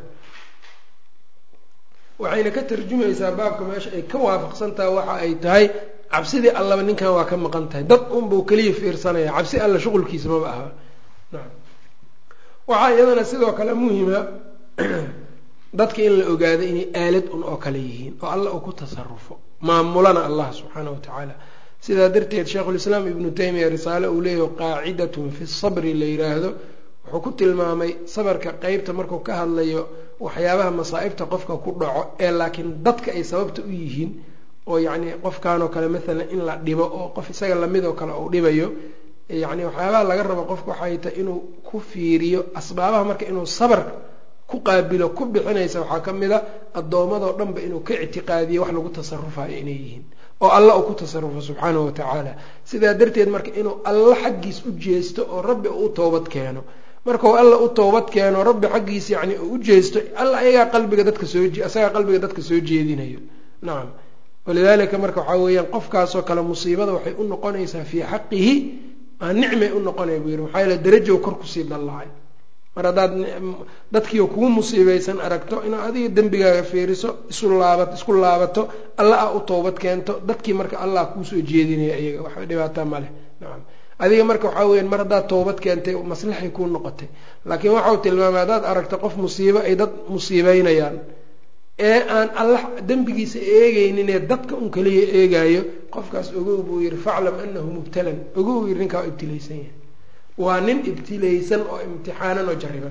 waxayna ka tarjumaysaa baabka meesha ay ka waafaqsan tahay waxa ay tahay cabsidii allaba ninkan waa ka maqan tahay dad unbuu keliya fiirsanaya cabsi alla shuqulkiisa maba aha nacam waxaa iyadana sidoo kale muhima dadka in la ogaado inay aalad un oo kale yihiin oo alla uu ku tasarufo maamulana allah subxaanahu watacaala sidaa darteed sheikhulislaam ibnu taymiya risaale uu leeyahy qaacidatun fi sabri la yidhaahdo wuxuu ku tilmaamay sabarka qeybta markuu ka hadlayo waxyaabaha masaa'ibta qofka ku dhaco ee laakiin dadka ay sababta u yihiin oo yacni qofkanoo kale maalan in la dhibo oo qof isaga lamidoo kale uu dhibayo yacni waxyaabaha laga rabo qofka waxay tahay inuu ku fiiriyo asbaabaha marka inuu sabar ku qaabilo ku bixinaysa waxaa ka mid a addoommadoo dhanba inuu ka ictiqaadiyo wax lagu tasarufayo inay yihiin oo alla uu ku tasarufo subxaanahu watacaala sidaa darteed marka inuu alla xaggiis u jeesto oo rabbi uu u toobad keeno markau alla u toobad keeno rabbi xaggiis yacni uu u jeesto alla ayagaa qalbiga dadka soo isagaa qalbiga dadka soo jeedinayo nacam walidaalika marka waxaa weeyaan qofkaasoo kale musiibada waxay u noqonaysaa fii xaqihi aa nicmay u noqonaya buu yidhi maxaa yaele darajow kor kusii dallacay mar haddaad dadkiio kugu musiibeysan aragto inaad adiga dembigaaga fiiriso isu laabat isku laabato alla a u toobad keento dadkii marka allah kuusoo jeedinaya iyaga waxba dhibaataa maleh nacam adiga marka waxaa weyaan mar haddaad toobad keentay maslaxay kuu noqotay laakiin waxau tilmaamay haddaad aragto qof musiibo ay dad musiibeynayaan ee aan alla dembigiisa eegeyninee dadka un kaliya eegaayo qofkaas ogow buu yihi faclam anahu mubtalan ogow yidhi ninkaa waa ibtilaysan yahay waa nin ibtilaysan oo imtixaanan oo jariban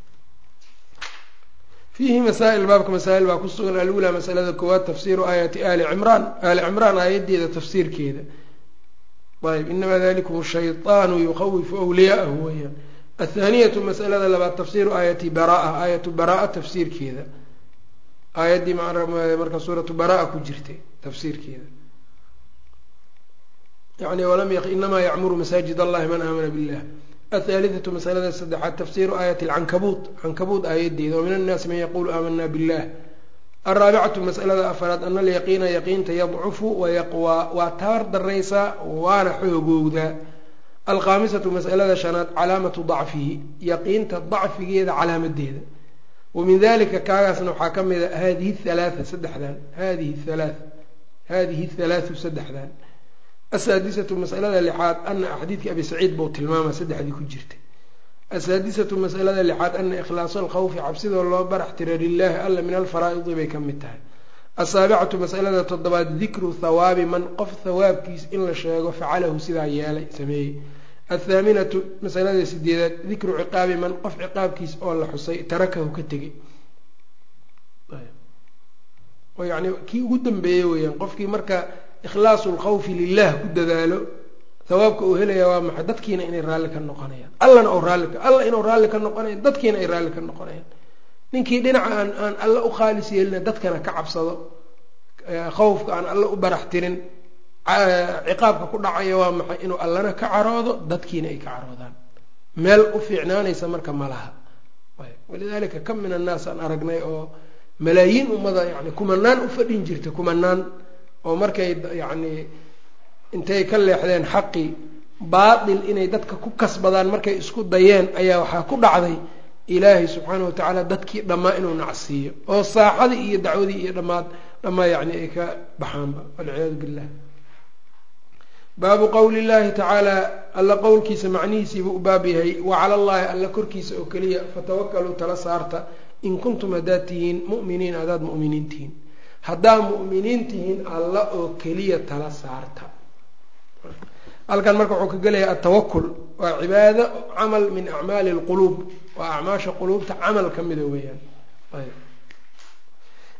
fiihi masaa'il baabka masaa'il baa ku sugan alulaa masalada koowaad tafsiiru aayati ali cimraan aali cimraan aayaddeeda tafsiirkeeda ayb inamaa dalikum shayطaanu yuqawifu wliyaa'ahu weyaan athaaniyatu masalada labaad tafsiiru aayati baraa aayatu baraa tafsiirkeeda aayaddii marka suuratu baraa ku jirtay tafsiirkeeda yani inamaa yacmuru masaajid allahi man aamana billah athaalithatu masalada saddexaad tafsiiru aayati alcankabuut cankabuut aayadeeda wamin annaasi man yaquulu aamana billah alraabicatu masalada afaraad ana alyaqiina yaqiinta yadcufu wayaqwaa waa tabar daraysaa waana xoogowdaa alkhaamisatu masalada shanaad calaamatu dacfihi yaqiinta dacfigeeda calaamadeeda wamin dalika kaagaasna waxaa ka mid a hadihi halaaa saddexdan hadihi halaa hadihi halaau saddexdan asaadisatu masalada lixaad ana xadiidka abi saciid buu tilmaama saddexdii ku jirtay asaadisatu masalada lixaad ana ikhlaasa alkhawfi cabsidoo loo barax tira lilaahi alla min alfaraa'idi bay ka mid tahay asaabicatu masalada toddobaad dikru thawaabi man qof thawaabkiis in la sheego facalahu sidaa yeelay sameeyey athaaminatu masalada sideedaad dikru ciqaabi man qof ciqaabkiis oo la xusay tarakahu ka tegay oo yani kii ugu dambeeyey weyaan qofkii marka ikhlaasu lkhawfi lilah ku dadaalo hawaabka uu helaya waa maxay dadkiina inay raalli ka noqonayaan allana u raalli alla inuu raalli ka noqonayan dadkiina ay raalli ka noqonayaan ninkii dhinaca aan aan alla u khaalis yeelina dadkana ka cabsado khawfka aan alla u barax tirin ciqaabka ku dhacaya waa maxay inuu allana ka caroodo dadkiina ay ka caroodaan meel u fiicnaanaysa marka malaha walidaalika kam min annaas aan aragnay oo malaayiin ummada yani kumanaan u fadhin jirta kumanaan oo markay yacni intay ka leexdeen xaqii baatil inay dadka ku kasbadaan markay isku dayeen ayaa waxaa ku dhacday ilaahay subxaana watacaala dadkii dhammaa inuu nacsiiyo oo saaxadii iyo dacwadii iyo dhammaad dhammaa yacni ay ka baxaanba walciyaadu billah baabu qowli llahi tacaala alla qowlkiisa macnihiisiibuu u baab yahay wa cala allahi alla korkiisa oo keliya fatawakaluu tala saarta in kuntum haddaad tihiin mu'miniin haddaad mu'miniin tihiin haddaad mu'miniin tihiin alla oo keliya tala saarta halkan marka wuxuu ka gelayaa atawakul waa cibaado camal min acmaali lquluub waa acmaasha quluubta camal ka mida weeyaan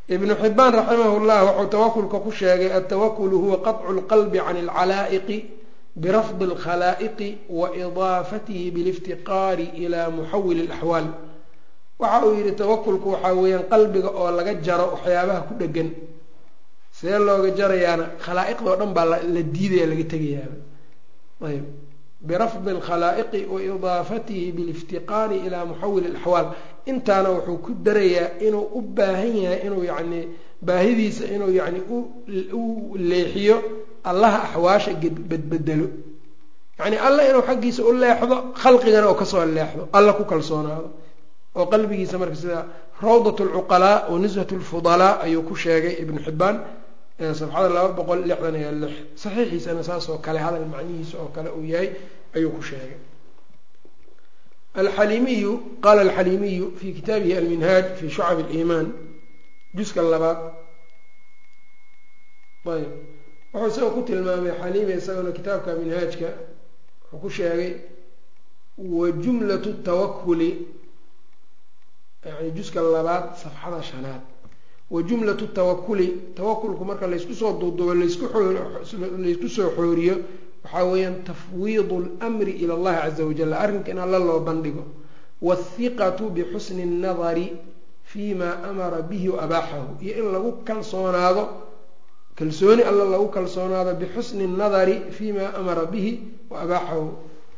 ibnu xibaan raximah llah wuxuu tawakulka ku sheegay altawakulu huwa qaطcu lqalbi can alcalaa'iqi birafdi اlkhalaa'iqi wa idaafatihi biliftiqaari ila muxawili اlaxwaal waxa uu yidhi tawakulku waxaa weeyaan qalbiga oo laga jaro waxyaabaha ku dhegan see looga jarayaana khalaa'iqdao dhan baa la diidaya laga tegayaaba ayb birafdi alkhalaa'iqi wa idaafatihi biliftiqaari ilaa muxawili alaxwaal intaana wuxuu ku darayaa inuu u baahan yahay inuu yacni baahidiisa inuu yacni u leexiyo allaha axwaasha bedbedelo yacni alla inuu xaggiisa u leexdo khalqigana oo kasoo leexdo alla ku kalsoonaado oo qalbigiisa marka sida rawdat alcuqalaa wa nisbat alfudalaa ayuu ku sheegay ibnu xibbaan safxada laba boqol lixdan iyo lix saxiixiisana saas oo kale hadal macnihiisa oo kale uu yahay ayuu ku sheegay alxalimiyu qaala alxalimiyu fi kitaabihi alminhaaj fi shucab aliimaan juska labaad ayb wuxuu isagoo ku tilmaamay xalimi isagona kitaabka minhaajka wuxuu ku sheegay wa jumlatu tawakuli yani juska labaad safxada shanaad wa jumlatu tawakuli tawakulku marka laysku soo duudubo laysku soo xooriyo waxaa weeyaan tafwiidu lmri ila allahi caza wajal arrinka in alla loo bandhigo waathiqatu bixusni اnnadari fi ma amara bihi wa abaaxahu iyo in lagu kalsoonaado kalsooni alla lagu kalsoonaado bixusni اnnadari fi ma amara bihi wa abaaxahu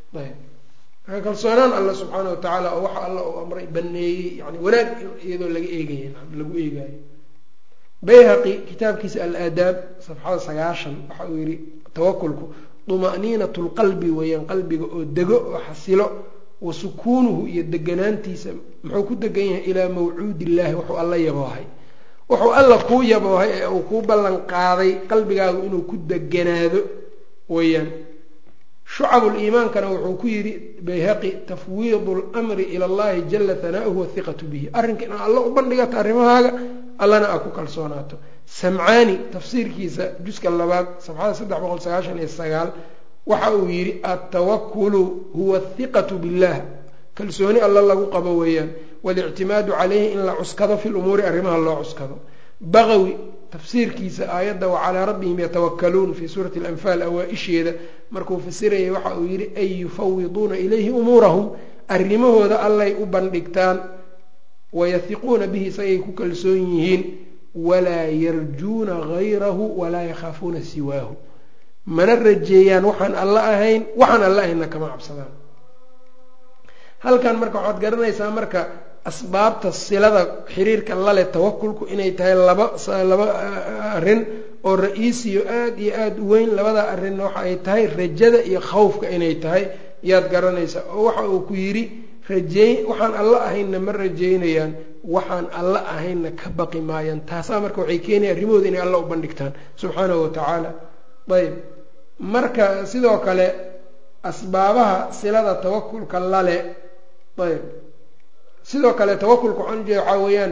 ayb kalsoonaan alla subxaana wa tacaala oo waxa alla uu amray baneeyey yani wanaag iyadoo laga eegaya lagu eegayo bayhaqi kitaabkiisa alaadaab safxada sagaashan waxa uu yihi tawakulku duma'niinat lqalbi weeyaan qalbiga oo dego oo xasilo wa sukuunuhu iyo deganaantiisa muxuu ku degan yahay ilaa mawcuudi illaahi wuxuu alla yaboohay wuxuu alla kuu yaboohay ee uu kuu ballan qaaday qalbigaagu inuu ku deganaado weeyaan shucabuliimaankana wuxuu ku yidhi bayhaqi tafwiidu lmri ila allahi jala hanaa'uhu wathiqatu bihi arrinka inaad alla u bandhigato arrimahaaga allana aad ku kalsoonaato samcaani tafsiirkiisa juska labaad safxada saddex boqol sagaashan iyo sagaal waxa uu yidhi altawakulu huwa athiqatu billah kalsooni alla lagu qabo weeyaan walictimaadu caleyhi in la cuskado fi lumuuri arrimaha loo cuskado baqawi tafsiirkiisa aayadda wacalaa rabbihim yatawakaluun fii suurati alanfaal awaa-isheeda markuu fasirayay waxa uu yidhi ay yufawiduuna ilayhi umuurahum arrimahooda allay u bandhigtaan wayahiquuna bihi isagay ku kalsoon yihiin walaa yarjuuna gayrahu walaa yakhaafuuna siwaahu mana rajeeyaan waxaan alla ahayn waxaan alla ahaynna kama cabsadaan halkan marka waxaad garanaysaa marka asbaabta silada xiriirka lale tawakulku inay tahay laba laba arrin oo ra-iisiyo aada iyo aada u weyn labada arrinna waxa ay tahay rajada iyo khawfka inay tahay yaad garanaysaa oo waxa uu ku yidhi rajeey waxaan alla ahaynna ma rajeynayaan waxaan alla ahaynna ka baqi maayaan taasaa marka waxay keenaya arrimahooda inay alla u bandhigtaan subxaanahu watacaala ayb marka sidoo kale asbaabaha silada tawakulka lale ayb sidoo kale tawakulka waxaan ujeeda waxaa weeyaan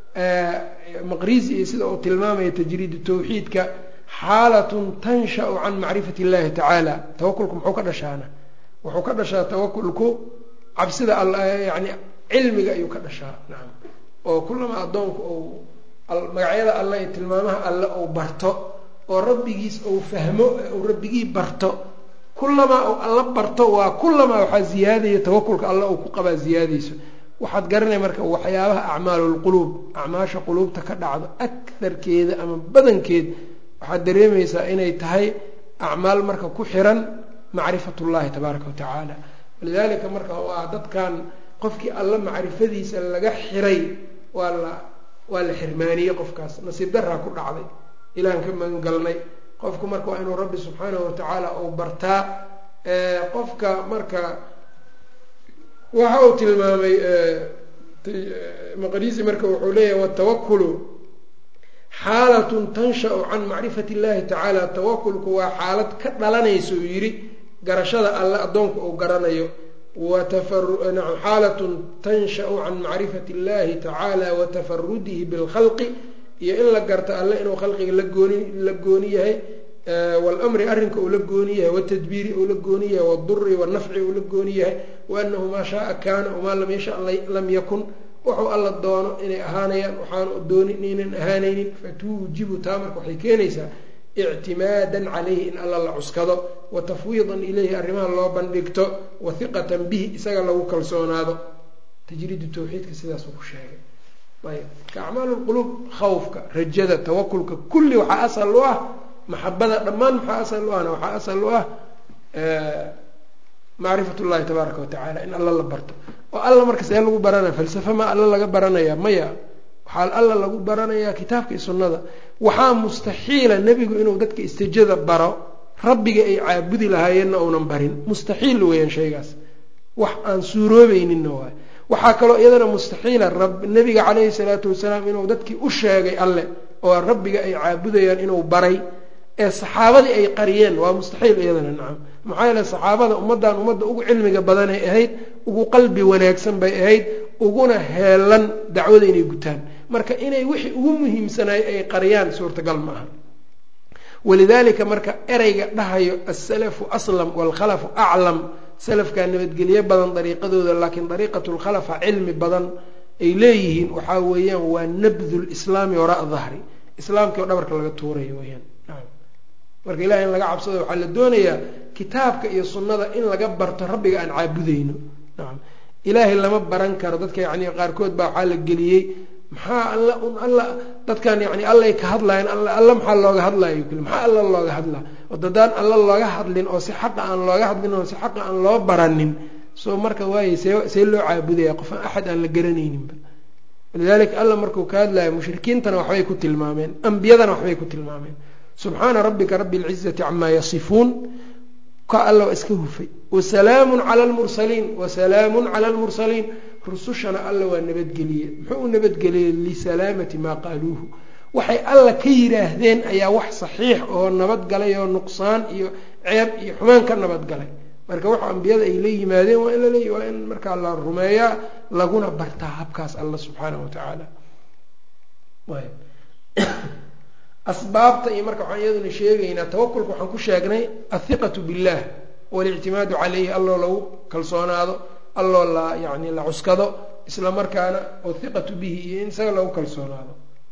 maqrizi iyo sida uu tilmaamaya tajriidu tawxiidka xaalatun tanshau can macrifati illahi tacaala tawakulku muxuu ka dhashaana wuxuu ka dhashaa tawakulku cabsida all yani cilmiga ayuu ka dhashaa nacam oo kullama addoonku uu magacyada alle iyo tilmaamaha alle uu barto oo rabbigiis uu fahmo uu rabbigii barto kullamaa uu alla barto waa kullamaa waxaa ziyaadaya tawakulka alle uu ku qabaa ziyaadayso waxaad garanay marka waxyaabaha acmaalulquluub acmaasha quluubta ka dhacdo akarkeeda ama badankeed waxaad dareemaysaa inay tahay acmaal marka ku xiran macrifat ullahi tabaaraka wa tacaala walidaalika marka waa dadkan qofkii alla macrifadiisa laga xiray waa la waa la xirmaaniyey qofkaas nasiib daraa ku dhacday ilaan ka magangalnay qofku marka waa inuu rabbi subxaanahu watacaala uu bartaa qofka marka waxa uu tilmaamay maqrisi marka wuxuu leeyahay watawakulu xaalatun tanshau can macrifati illahi tacaala tawakulku waa xaalad ka dhalanaysa uu yidhi garashada alle addoonka uu garanayo xaalatun tanshau can macrifati illahi tacaala wa tafarudihi bilkhalqi iyo in la garto alle inuu khalqiga lagooni la gooni yahay wاlmri arrinka uu la gooni yahay wاtadbiiri uu la gooni yahay wاduri wاnafci uu la gooni yahay waanahu maa shaaa kaana wamaa lam yasha lam yakun wuxuu alla doono inay ahaanayaan waxaanu doonin inaynan ahaanaynin fatuujibu taa marka waxay keenaysaa ictimaadan calayhi in alla la cuskado wa tafwiidan ilayhi arrimaha loo bandhigto wa hiqatan bihi isaga lagu kalsoonaado tajriidu tawxiidka sidaasuu ku sheegay ayb ka acmaal lquluub khawfka rajada tawakulka kulli waxaa asal u ah maxabada dhammaan maxaa asal u ahna waxaa asal u ah macrifat llahi tabaaraka wa tacala in alla la barto oo alla marka see lagu baranaya falsafe ma alla laga baranaya maya waxaa alla lagu baranayaa kitaabka iyo sunnada waxaa mustaxiila nebigu inuu dadka istijada baro rabbiga ay caabudi lahaayeenna uunan barin mustaxiil weeyaan shaygaas wax aan suuroobayninna waay waxaa kaloo iyadana mustaxiila nebiga calayhi salaatu wasalaam inuu dadkii u sheegay alle oo rabbiga ay caabudayaan inuu baray ee saxaabadii ay qariyeen waa mustaxiil iyadana nacam maxaa yeele saxaabada ummaddan ummadda ugu cilmiga badanay ahayd ugu qalbi wanaagsan bay ahayd uguna heelan dacwada inay gutaan marka inay wixii ugu muhiimsanaay ay qariyaan suurtagal ma aha walidaalika marka ereyga dhahayo asalafu aslam waalkhalafu aclam salafkaa nabadgelyo badan dariiqadooda laakiin dariiqatu lkhalafa cilmi badan ay leeyihiin waxaa weeyaan waa nabdu lislaami waraa dahri islaamkii oo dhabarka laga tuurayo weyaan marka ilahi in laga cabsado waxaa la doonayaa kitaabka iyo sunnada in laga barto rabbiga aan caabudayno nacam ilaahay lama baran karo dadka yani qaarkood baa waxaa la geliyey maxaa alla un alla dadkan yani allay ka hadlayan alla maxaa looga hadlayo kuli maxaa alla looga hadlaa oo dadaan alla looga hadlin oo si xaqa aan looga hadlin oo si xaqa aan loo baranin soo marka waayey see see loo caabudaya qofaan axad aan la garanayninba walidalika alla markuu ka hadlayo mushrikiintana waxbay ku tilmaameen ambiyadana waxbay ku tilmaameen subxaana rabbika rabi اlcizati camaa yasifuun ka alla waa iska hufay wasalaamu cala lmursaliin wasalaamu cala lmursaliin rusushana alla waa nabadgeliye muxuu u nabadgeliyey lisalaamati maa qaaluuhu waxay alla ka yidhaahdeen ayaa wax saxiix oo nabadgalay oo nuqsaan iyo ceeb iyo xumaan ka nabadgalay marka waxa ambiyada ay la yimaadeen waa in laleey waa in markaa la rumeeyaa laguna bartaa habkaas alla subxaanahu wa tacaala asbaabta iyo marka waxaan iyaduna sheegaynaa tawakulka waxaan ku sheegnay athiqatu billah walictimaadu caleyhi alloo lagu kalsoonaado alloo la yani la cuskado isla markaana wathiqatu bihi iyo in isaga lagu kalsoonaado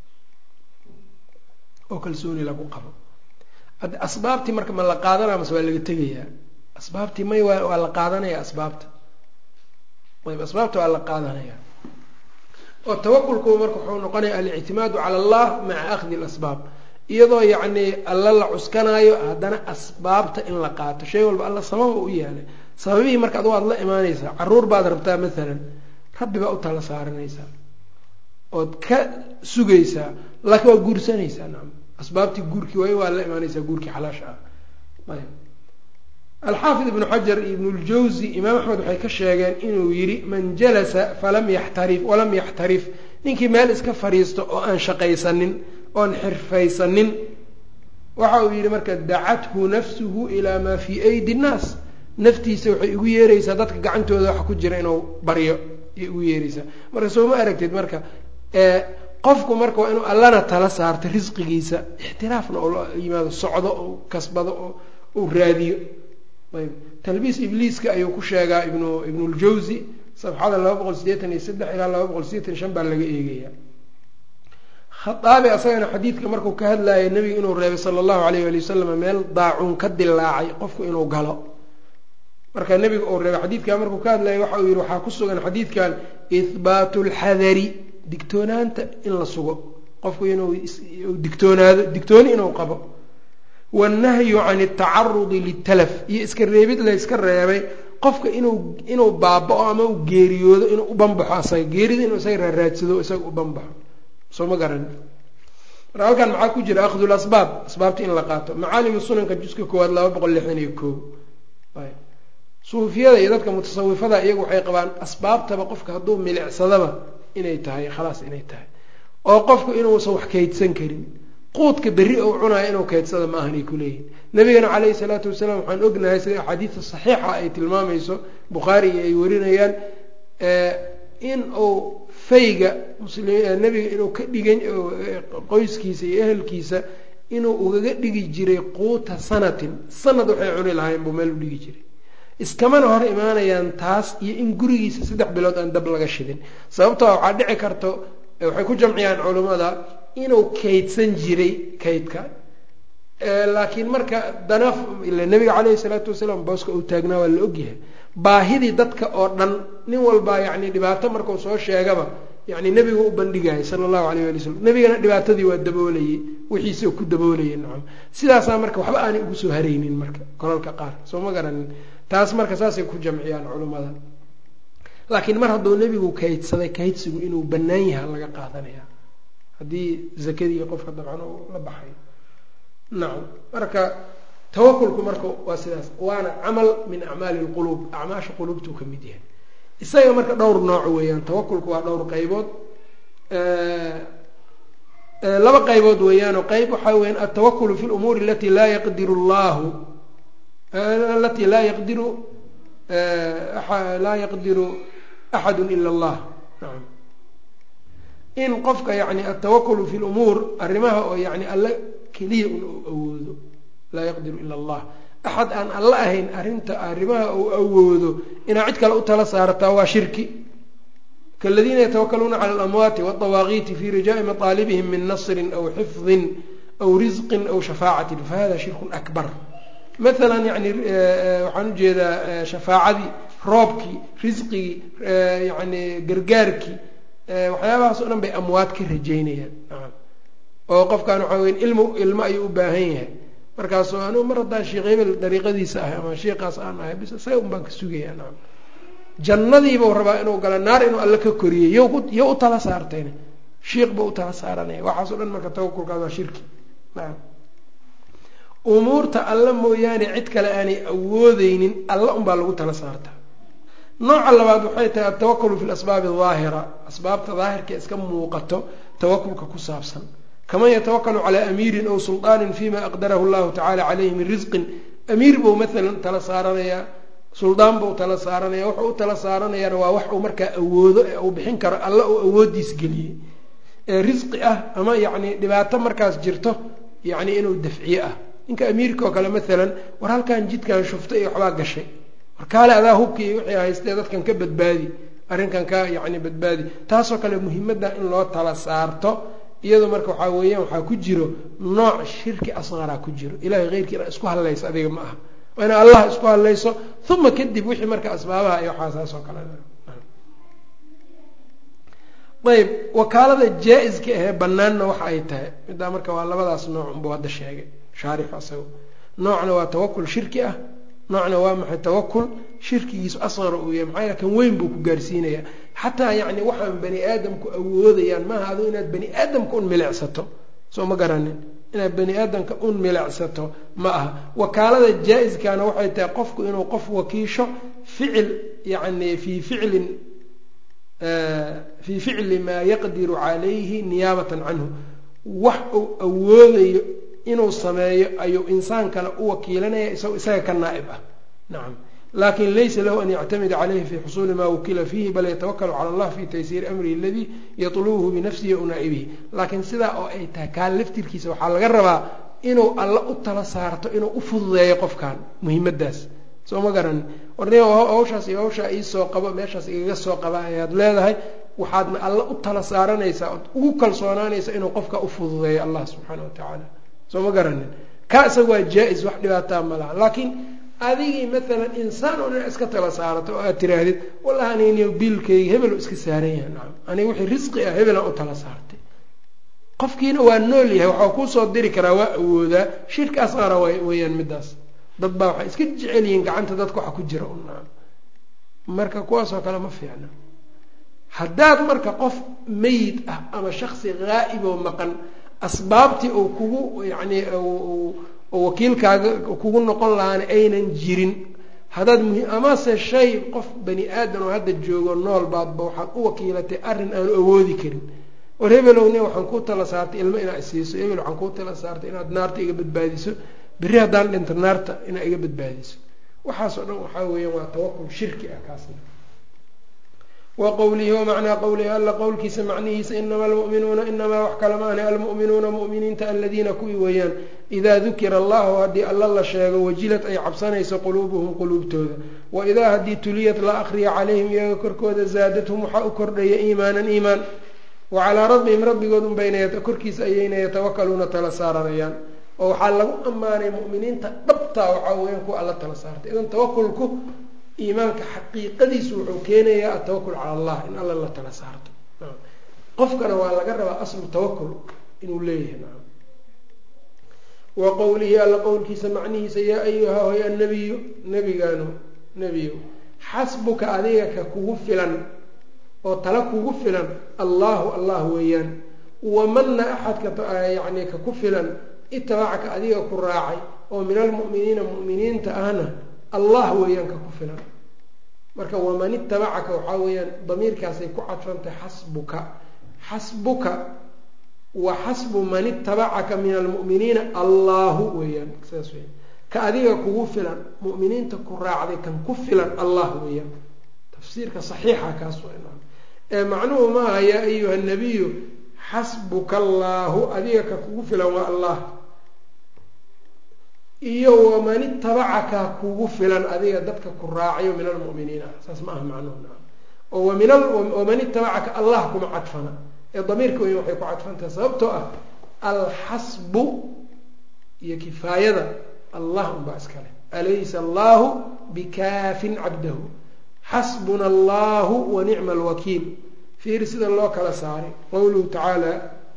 oo kalsooni lagu qabo asbaabtii marka ma la qaadanaya mase waa laga tegayaa asbaabtii may waa la qaadanaya asbaabta ayb asbaabta waa la qaadanaya oo tawakulku marka wuxuu noqonaya alictimaadu cala allah maca akhdi lasbaab iyadoo yacni alla la cuskanaayo haddana asbaabta in la qaato shay walba alla sababa u yaalay sababihii marka adu waad la imaanaysaa caruur baad rabtaa maalan rabbi baa u tala saaranaysaa ood ka sugaysaa laakiin waa guursanaysaa nacam asbaabtii guurkii way waa la imaanaysaa guurkii xalaasha ah ayb alxaafid ibnu xajar iyo ibnu ljawzi imaam axmed waxay ka sheegeen inuu yidhi man jalasa falam yaxtarif walam yaxtarif ninkii meel iska fadhiisto oo aan shaqaysanin oon xirfaysanin waxa uu yidhi marka dacathu nafsuhu ilaa maa fii aydi nnaas naftiisa waxay igu yeeraysaa dadka gacantooda waxa ku jira inuu baryo ayay igu yeeraysaa marka soo ma aragtid marka qofku marka waa inuu allana tala saarto risqigiisa ixtiraafna oo la yimaado socdo oo kasbado oo uu raadiyo ayb talbiis ibliiska ayuu ku sheegaa ibnu ibnuljawzi safxada laba boqol sideetan iyo saddex ilaa laba boqol sideetan shan baa laga eegaya khaaabi asagana xadiidka markuu ka hadlayo nebiga inuu reebay sala allahu alayh ali wasalam meel daacuun ka dilaacay qofku inuu galo marka nebiga uu reebay xadiidkan markuu ka hadlayo waxa uu yihi waxaa ku sugan xadiidkan ihbaatu lxadari digtoonaanta in la sugo qofku inuu digtoonaado digtooni inuu qabo wannahyu can atacarudi litalaf iyo iska reebid la yska reebay qofka inuu inuu baaba-o ama uu geeriyoodo inuu u banbaxo asaga geerida inuu isaga raaraadsado isaga u banbaxo soo ma garan marka halkan maxaa ku jira akhdu lasbaab asbaabta in la qaato macaalimu sunanka juska koowaad laba boqol lixdan iyo koo suufiyada iyo dadka mutasawifada iyagu waxay qabaan asbaabtaba qofka hadduu milicsadaba inay tahay khalaas inay tahay oo qofku inuusan wax kaydsan karin quudka berri ou cunayo inuu kaydsada ma ahanay kuleeyihin nabigana caleyhi salaatu wasalaam waxaan ognahay sida axaadiista saxiixa ay tilmaamayso bukhaari iyo ay warinayaan in uu fayga mnebiga inuu ka dhigan qoyskiisa iyo ehelkiisa inuu ugaga dhigi jiray quuta sanatin sanad waxay cuni lahayn buu meel u dhigi jiray iskamana hor imaanayaan taas iyo in gurigiisa saddex bilood aan dab laga shidin sababtoo waxaa dhici karto waxay ku jamciyaan culummada inuu kaydsan jiray kaydka laakiin marka danaf ila nabiga caleyhi salaatu wasalaam booska uu taagnaa waa la ogyahay baahidii dadka oo dhan nin walbaa yacni dhibaato markuu soo sheegaba yani nebigu u bandhigayay sala allahu alayh ali wasalam nebigana dhibaatadii waa daboolayey wixiisi ku daboolayay nacam sidaasaa marka waxba aanay ugu soo haraynin marka kolalka qaar soo ma garanin taas marka saasay ku jamciyaan culummada laakiin mar hadduu nebigu kaydsaday kaydsigu inuu bannaan yaha laga qaadanaya haddii zakadii qofka dabcan uu la baxay nacam marka tawakulku marka waa sidaas waana camal min acmaali lquluub acmaasha quluubtuu ka mid yahay isaga marka dhowr nooc weeyaan tawakulku waa dhowr qaybood laba qaybood weeyaanoo qayb waxaa weyaan altawakulu fi lumuuri alati laa yaqdiru llahu alati laa yaqdiru laa yaqdiru axadu ila allah naam in qofka yani altawakulu fi lumuur arrimaha oo yani alla keliya un uu awoodo laa yaqdiru ila allah axad aan alla ahayn arrinta arrimaha uu awoodo inaa cid kale u tala saarataa waa shirki kaladiina yatawakaluuna cala alamwaati waaldawaaqiiti fi rijaai mataalibihim min nasrin aw xifdin aw risqin aw shafaacatin fahada shirkun akbar maalan yani waxaan ujeedaa shafaacadii roobkii risqigii yani gargaarkii waxyaabahaas o dhan bay amwaad ka rajeynayaan oo qofkan waxaa weya ilmo ilmo ayuu u baahan yahay markaasu anugu mar haddaan sheekh hebel dariiqadiisa ahay ama sheikaas aan ahay bis isaga un baan ka sugayaa nacam jannadiibau rabaa inuu gala naar inuu alle ka koriyey yo yo u tala saartayna shiikh buu u tala saaranaya waxaasoo dhan marka tawakulkaas waa shirki nacam umuurta alla mooyaane cid kale aanay awoodeynin alla unbaa lagu tala saartaa nooca labaad waxay tahay altawakulu fi lasbaabi daahira asbaabta daahirka iska muuqato tawakulka ku saabsan kaman yatawakalu calaa amiirin aw suldaanin fima aqdarahu llahu tacala caleyhi min risqin amiir buu maalan tala saaranayaa suldaan buu tala saaranaya wuxuu u tala saaranayaana waa wax uu markaa awoodo ee uu bixin karo alla uu awoodiis geliyey ee risqi ah ama yacni dhibaato markaas jirto yacni inuu dafciye ah ninka amiirka oo kale maalan war halkan jidkan shufta iyo waxbaa gashay war kaale adaa hubkii wixii haystee dadkan ka badbaadi arrinkan ka yacni badbaadi taasoo kale muhimadda in loo tala saarto iyadoo marka waxaa weeyaan waxaa ku jiro nooc shirki asqaraa ku jiro ilahay keyrkii inaa isku hadlayso adiga ma aha waa inaa allah isku hadlayso uma kadib wixii marka asbaabaha iyo waxaa saas oo kale ayb wakaalada jaa-iska ahee banaanna waxa ay tahay middaa marka waa labadaas nooc unbuu hadda sheegay shaarixu asago noocna waa tawakul shirki ah noocna waa maxay tawakul shirkigiisu asqara uu yahay maxaa yale kan weyn buu ku gaarsiinayaa xataa yacni waxaan bani aadamku awoodayaan maaha adu inaad bani aadamka un milicsato soo ma garanin inaad bani aadamka un milicsato ma aha wakaalada jaa-iskana waxay tahay qofku inuu qof wakiisho ficil yacni fii ficlin fii ficli maa yaqdiru calayhi niyaabatan canhu wax uu awoodayo inuu sameeyo ayuu insaan kale u wakiilanaya isagoo isaga ka naa'ib ah nacam lakin laysa lahu an yactamida calayhi fi xusuuli ma wukila fiihi bal yatawakalu cala allah fi taysiiri amrihi aladii yatlubuhu binafsihi o naa'ibihi laakiin sidaa oo ay tahay kaan laftirkiisa waxaa laga rabaa inuu alla u tala saarto inuu u fududeeyo qofkan muhiimadaas soo ma garanin warni hawshaas iyo hawshaa iisoo qabo meeshaas igaga soo qaba ayaad leedahay waxaadna alla u tala saaranaysaa ood ugu kalsoonaanaysa inuu qofka u fududeeyo allah subxaana wa tacaala soo ma garanin ka isaga waa jaa-is wax dhibaataa ma laha laakiin adigii maalan insaan oo dhan iska tala saarato oo aad tiraahdid wallahi anigniyo biilkayga hebel iska saaran yahay nacam aniga wixii risqi ah hebelaan u tala saartay qofkiina waa nool yahay waxaa kuusoo diri karaa waa awoodaa shirka asqara weeyaan midaas dad baa waxay iska jecel yihiin gacanta dadka waxa ku jira un nacam marka kuwaasoo kale ma fiicna haddaad marka qof meyid ah ama shaksi haa'ib oo maqan asbaabtii uu kugu yacni oo wakiilkaaga kugu noqon lahaana aynan jirin haddaad muhi amase shay qof bani aadan oo hadda joogo nool baadba waxaad u wakiilatay arrin aanu awoodi karin war hebelowne waxaan kuu tala saartay ilmo inaa isiiso hebel waxaan kuu tala saartay inaad naarta iga badbaadiso berri haddaan dhinto naarta inaa iga badbaadiso waxaasoo dhan waxaa weeyaan waa tawakul shirki ah kaasna wa qowlihi wamacnaa qowlihi alla qowlkiisa macnihiisa inama almu'minuuna inamaa wax kala maahne almu'minuuna mu'miniinta aladiina kuwii weeyaan idaa dukira allahu haddii alla la sheego wajilad ay cabsanayso quluubuhum quluubtooda wa idaa haddii tuliyad la akriya calayhim iyaga korkooda zaadathum waxaa u kordhaya iimaanan iimaan wa calaa rabbihim rabbigood unbayna korkiisa ayayna yatawakaluuna tala saaranayaan oo waxaa lagu ammaanay mu'miniinta dhabtaa waxaa weeyaan kuwa alla tala saartay idan tawakulku iimaanka xaqiiqadiisu wuxuu keenayaa atawakul cala allah in alla la tala saarto qofkana waa laga rabaa aslu tawakul inuu leeyahay wa qowlihi alla qowlkiisa macnihiisa yaa ayuha hoy annabiyu nebigaanu nebiyo xasbuka adiga ka kugu filan oo tala kugu filan allahu allah weeyaan wamana axadka yacni ka ku filan itabacaka adiga ku raacay oo min almu'miniina mu'miniinta ahna allah weeyaan ka ku filan marka waman itabacaka waxaa weeyaan damiirkaasay ku cadfantahay xasbuka xasbuka wa xasbu man itabacaka min almu'miniina allahu weeyaan saas weya ka adiga kugu filan mu'miniinta ku raacday kan ku filan allah weeyaan tafsiirka saxiixa kaas ee macnuhu maaha yaa ayuha nabiyu xasbuka allaahu adiga ka kugu filan waa allah iyo waman itabacaka kugu filan adiga dadka ku raacayo min almu'miniina saas ma aha macnuhu oo waman itabacaka allah kuma cadfana ee damiirka weyn waxay ku cadfantahay sababtoo ah alxasbu iyo kifaayada allah unbaa iskale alaysa allahu bikaafin cabdahu xasbuna allahu wa nicma alwakiil fiiri sida loo kala saaray qowluhu tacaala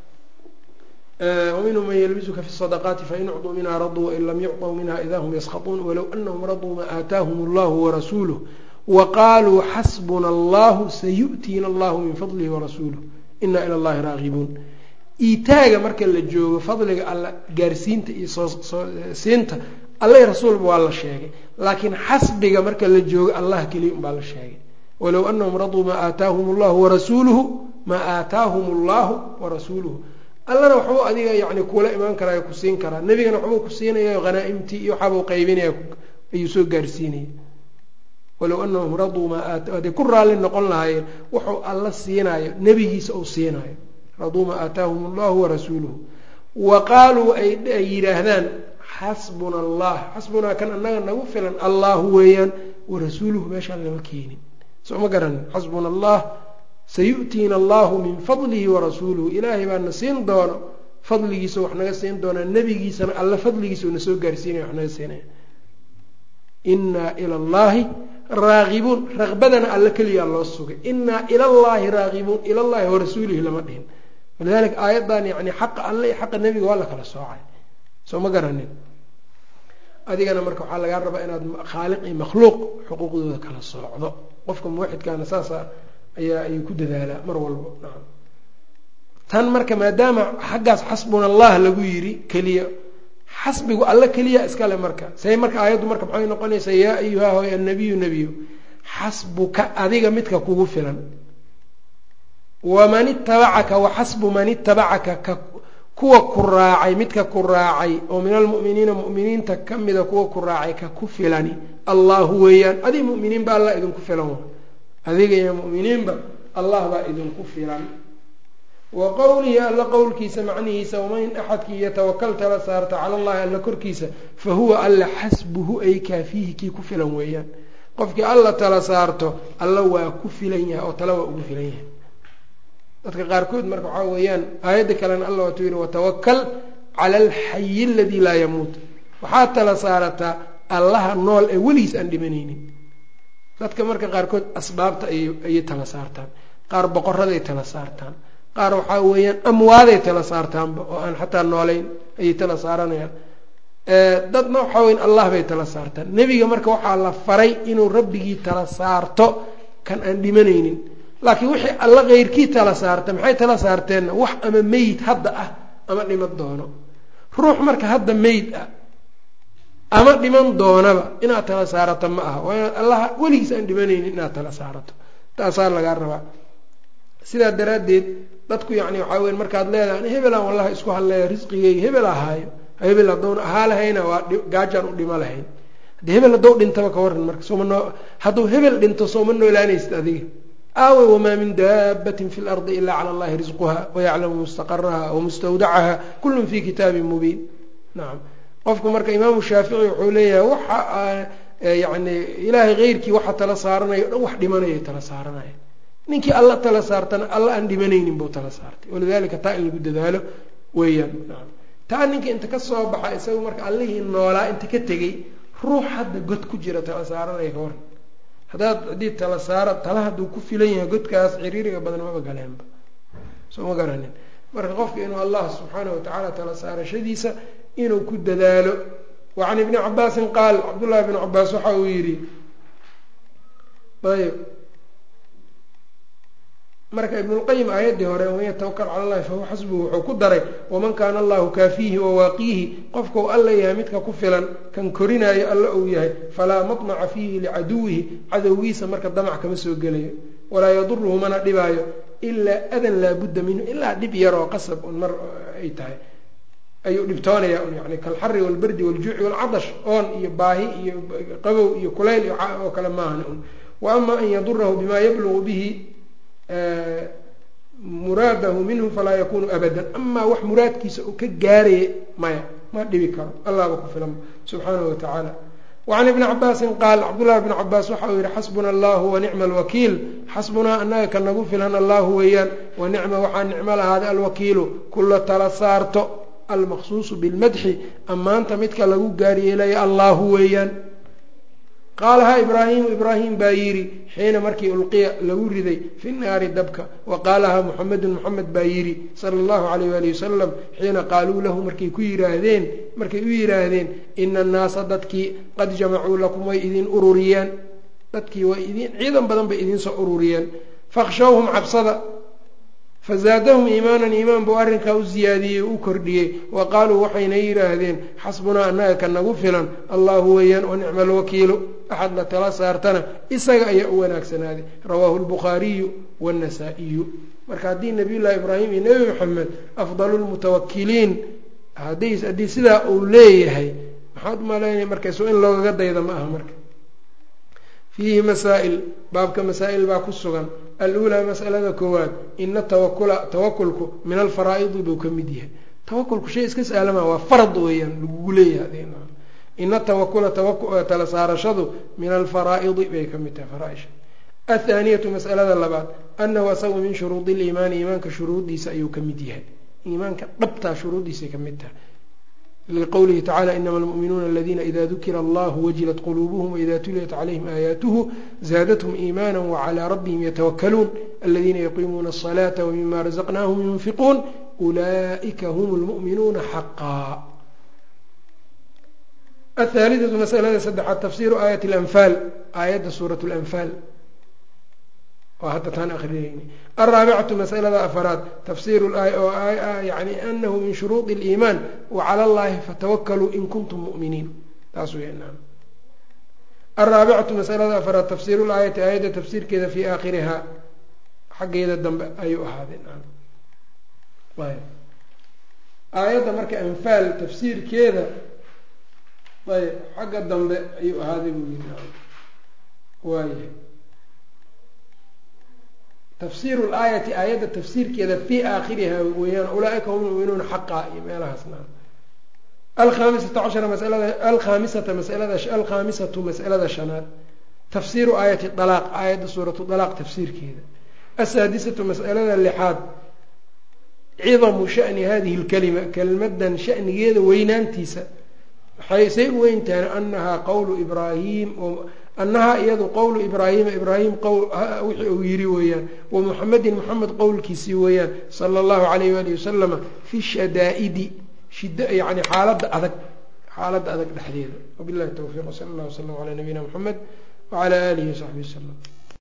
waminhum man yalbisuka fi sadaqaati fain ucطuu minha raduu wain lam yucطuu minha ida hum yaskhaطuun walow anahum raduu ma aataahum allahu warasuuluh waqaaluu xasbuna allahu sayu'tiina allahu min fadlihi warasuuluh ina ila allahi raagibuun iitaaga marka la joogo fadliga alla gaarsiinta iyo soosiinta alla rasuulba waa la sheegay laakiin xasbiga marka la joogo allah keliya unbaa la sheegay walow anahum raduu maa aataahum allahu warasuuluhu maa aataahum allahu warasuuluhu allana waxbuu adiga yani kuula imaan karaa ku siin karaa nebigana waxbuu ku siinaya hanaa-imtii iyo waxaabuu qaybinaya ayuu soo gaarsiinaya walow anahum raduu maa hadday ku raalli noqon lahaayeen wuxuu alla siinayo nebigiisa uu siinayo raduu maa aataahum allahu warasuuluhu wa qaaluu ay yidhaahdaan xasbuna allah xasbunaa kan annaga nagu filan allahu weeyaan warasuuluhu meeshaan lama keenin soo ma garanin xasbuna allah sayu'tiina allahu min fadlihi warasuuluhu ilaahay baa na siin doono fadligiisa wax naga siin doonaa nebigiisana alla fadligiisa na soo gaarsiinaya wax naga siinaya inaa ila allahi raagibuun raqbadana alla keliyaa loo sugay inaa ila llahi raagibuun ila llahi warasuulihi lama dhihin walidalika aayaddan yani xaqa alle iyo xaqa nebiga waa la kala soocay soo ma garanin adigana marka waxaa lagaa rabaa inaad khaaliq iyo makhluuq xuquuqdooda kala soocdo qofka muwaxidkaana saasa ayaa ayuu ku dadaalaa mar walbo nacam tan marka maadaama xaggaas xasbuna allah lagu yiri keliya xasbigu alla keliya iskale marka say marka aayaddu marka maxay noqonaysaa yaa ayuha hoy annabiyu nebiyu xasbuka adiga midka kugu filan waman itabacaka waxasbu man itabacaka ka kuwa ku raacay midka ku raacay oo min almu'miniina mu'miniinta ka mida kuwa ku raacay ka ku filani allahu weeyaan adig mu'miniinba allah idinku filan adiga iyo mu'miniinba allah baa idinku filan wa qowlihi alla qowlkiisa macnihiisa waman axadkii yatawakal tala saarta cala allahi alla korkiisa fa huwa alla xasbuhu ay kaafiihi kii ku filan weeyaan qofkii alla tala saarto alla waa ku filan yahay oo tala waa ugu filan yahay dadka qaarkood marka waxaa weeyaan aayadda kalena alla waatu yihi watawakal cala alxayi aladii laa yamuut waxaad tala saarataa allaha nool ee weligiis aan dhimanaynin dadka marka qaarkood asbaabta ayay tala saartaan qaar boqoraday tala saartaan qaar waxaa weeyaan amwaaday tala saartaanba oo aan xataa noolayn ayay tala saaranayaan dadna waxaa weyan allah bay tala saartaan nebiga marka waxaa la faray inuu rabbigii tala saarto kan aan dhimanaynin laakiin wixii alla keyrkii tala saarta maxay tala saarteenna wax ama meyd hadda ah ama dhiman doono ruux marka hadda meyd ah ama dhiman doonaba inaad tala saarato ma aha waa inaad allaha weligiis aan dhimanaynin inaad tala saarato taasaa lagaa rabaa sidaa daraaddeed dadku yacni waxaa weya markaad leedahay hebelaan wallahi isku hadleeya risqigeyga hebel ahaayo hebel haddowna ahaa lahayna waa gaajaan u dhimo lahayn haddii hebel haddou dhintaba ka waran marka sooma noo hadduu hebel dhinto sooma noolaanaysid adiga aawey wamaa min daabatin fi lardi ilaa cala allahi risquha wayaclamu mustaqaraha wamustawdacaha kullun fi kitaabin mubiin nacam qofku marka imaamu shaafici wuxuu leeyahay waxa yani ilaahay keyrkii waxa tala saaranayo o dhan wax dhimanaya tala saaranaya ninkii alla tala saartana alla aan dhimanaynin buu tala saartay walidalika taa in lagu dadaalo weeyaan nacam taa ninka inta ka soo baxa isaga marka allihii noolaa inta ka tegey ruux hadda god ku jira tala saaranaya ka waran haddaad haddii tala saara tala hadduu ku filan yahay godkaas ciriiriga badan maba galeenba soo ma garanin marka qofka inuu allah subxaana watacaala tala saarashadiisa inuu ku dadaalo wa can ibni cabaasin qaal cabdullahi bn cabaas waxa uu yidhi ayb marka ibnulqayim aayaddii hore waman yatawakal cala allahi fahuwa xasbuhu wuxuu ku daray waman kaana allahu kaafiihi wawaaqiihi qofkau alla yahay midka ku filan kan korinaayo alla uu yahay falaa matmaca fiihi licaduwihi cadowgiisa marka damac kama soo gelayo walaa yaduruhu mana dhibaayo ilaa adan laabudda minhu ilaa dhib yaroo qasab un mar ay tahay ayuu dhibtoonaya un yani kalxari walbardi waljuuci walcadash oon iyo baahi iyo qabow iyo kulayl oo kale maahan un wa ama an yadurahu bima yablugu bihi muraadahu minhu falaa yakunu abadan amaa wax muraadkiisa uu ka gaaraya maya ma dhibi karo allahba ku filan subxaanahu watacaala wacan ibni cabaasin qaal cabdullahi bn cabaas waxa uu yihi xasbuna allahu wanicma alwakiil xasbunaa annaga ka nagu filan allahu weeyaan wanicma waxaa nicmo lahaaday alwakiilu kula tala saarto almaqsuusu bilmadxi ammaanta midka lagu gaaryeelaya allahu weeyaan qaalahaa ibraahimu ibraahim baa yidhi xiina markii ulqiya lagu riday fi naari dabka wa qaalahaa muxamedun muxamed baa yidhi sala allahu calayh waali wasalam xiina qaaluu lahu markay ku yiraahdeen markay u yidhaahdeen ina annaasa dadkii qad jamacuu lakum way idin ururiyeen dadkii way idin ciidan badan bay idinsoo ururiyeen fakhshawhum cabsada fazaadahum iimaanan iimaan buu arrinkaa u ziyaadiyey o u kordhiyey wa qaaluu waxayna yidhaahdeen xasbunaa annaga ka nagu filan allahu weeyaan wa nicma alwakiilu axad la tala saartana isaga ayaa u wanaagsanaaday rawaahu lbukhaariyu waannasaa'iyu marka haddii nabiyullaahi ibraahim iyo nebi maxamed afdalu lmutawakiliin haddii sidaa uu leeyahay maxaad umalaynaya markayso in loogaga dayda ma aha marka fiihi masaa'il baabka masaa'il baa ku sugan aluulaa masalada koowaad ina tawakula tawakulku min alfaraa'idi buu ka mid yahay tawakulku shay iska saalama waa farad weeyaan lagugu leeyahay ina tawakula tala saarashadu min alfaraa'idi bay ka mid tahay faraaisha athaaniyatu masalada labaad anahu asagu min shuruudi liimaani iimaanka shuruudiisa ayuu ka mid yahay iimaanka dhabtaa shuruudiisay ka mid tahay liqowlihi tacala inama almu'minuuna aladiina ida dukira allahu wajilat quluubuhum waida tuliyat calayhim aayaatuhu zaadathum iimaana wacalaa rabbihim yatawakaluun aladiina yaqiimuuna asalaata wmima razaqnaahum yunfiquun ulaa'ika hum lmu'minuuna xaqaa athaalidatu masalada saddexaad tafsiiru aayati alanfaal aayadda suurat lanfaal oo hadda taan akrinayni alraabicatu masalada afaraad tafsiru oo yani anahu min shuruudi اliimaan wacala allahi fatawakaluu in kuntum mu'miniin taas weynaan alraabicatu masalada afaraad tafsiiru laayati aayadda tafsiirkeeda fii aakhirihaa xaggeeda dambe ayuu ahaaday aayadda marka anfaal tafsiirkeeda ayb xagga dambe ayuu ahaaday buu yiri waayahay tafsiiru laayati aayadda tafsiirkeeda fii aakhiriha weeyaan ulaaika hum muminuuna xaqa iyo meelahaasna alkhamisata cashara masalada alkhamisata masalada alkhaamisatu masalada shanaad tafsiiru aayati dalaaq aayadda suuratu dalaaq tafsiirkeeda asaadisatu masalada lixaad cidamu shani hadihi lkalima kelmadan shanigeeda weynaantiisa waxay say u weyntahan anahaa qowlu ibraahim annahaa iyadu qowlu ibraahima ibraahim wixii uu yiri weeyaan wa muxamedin moxamed qowlkiisii weeyaan sala allahu alayh waali wasalama fi shadaa'idi shid yani xaaladda adag xaaladda adag dhexdeeda wabillahi towfiiq wsala allah wslam calaa nabiyina moxamed wacalaa aalihi wasaxbi wasalam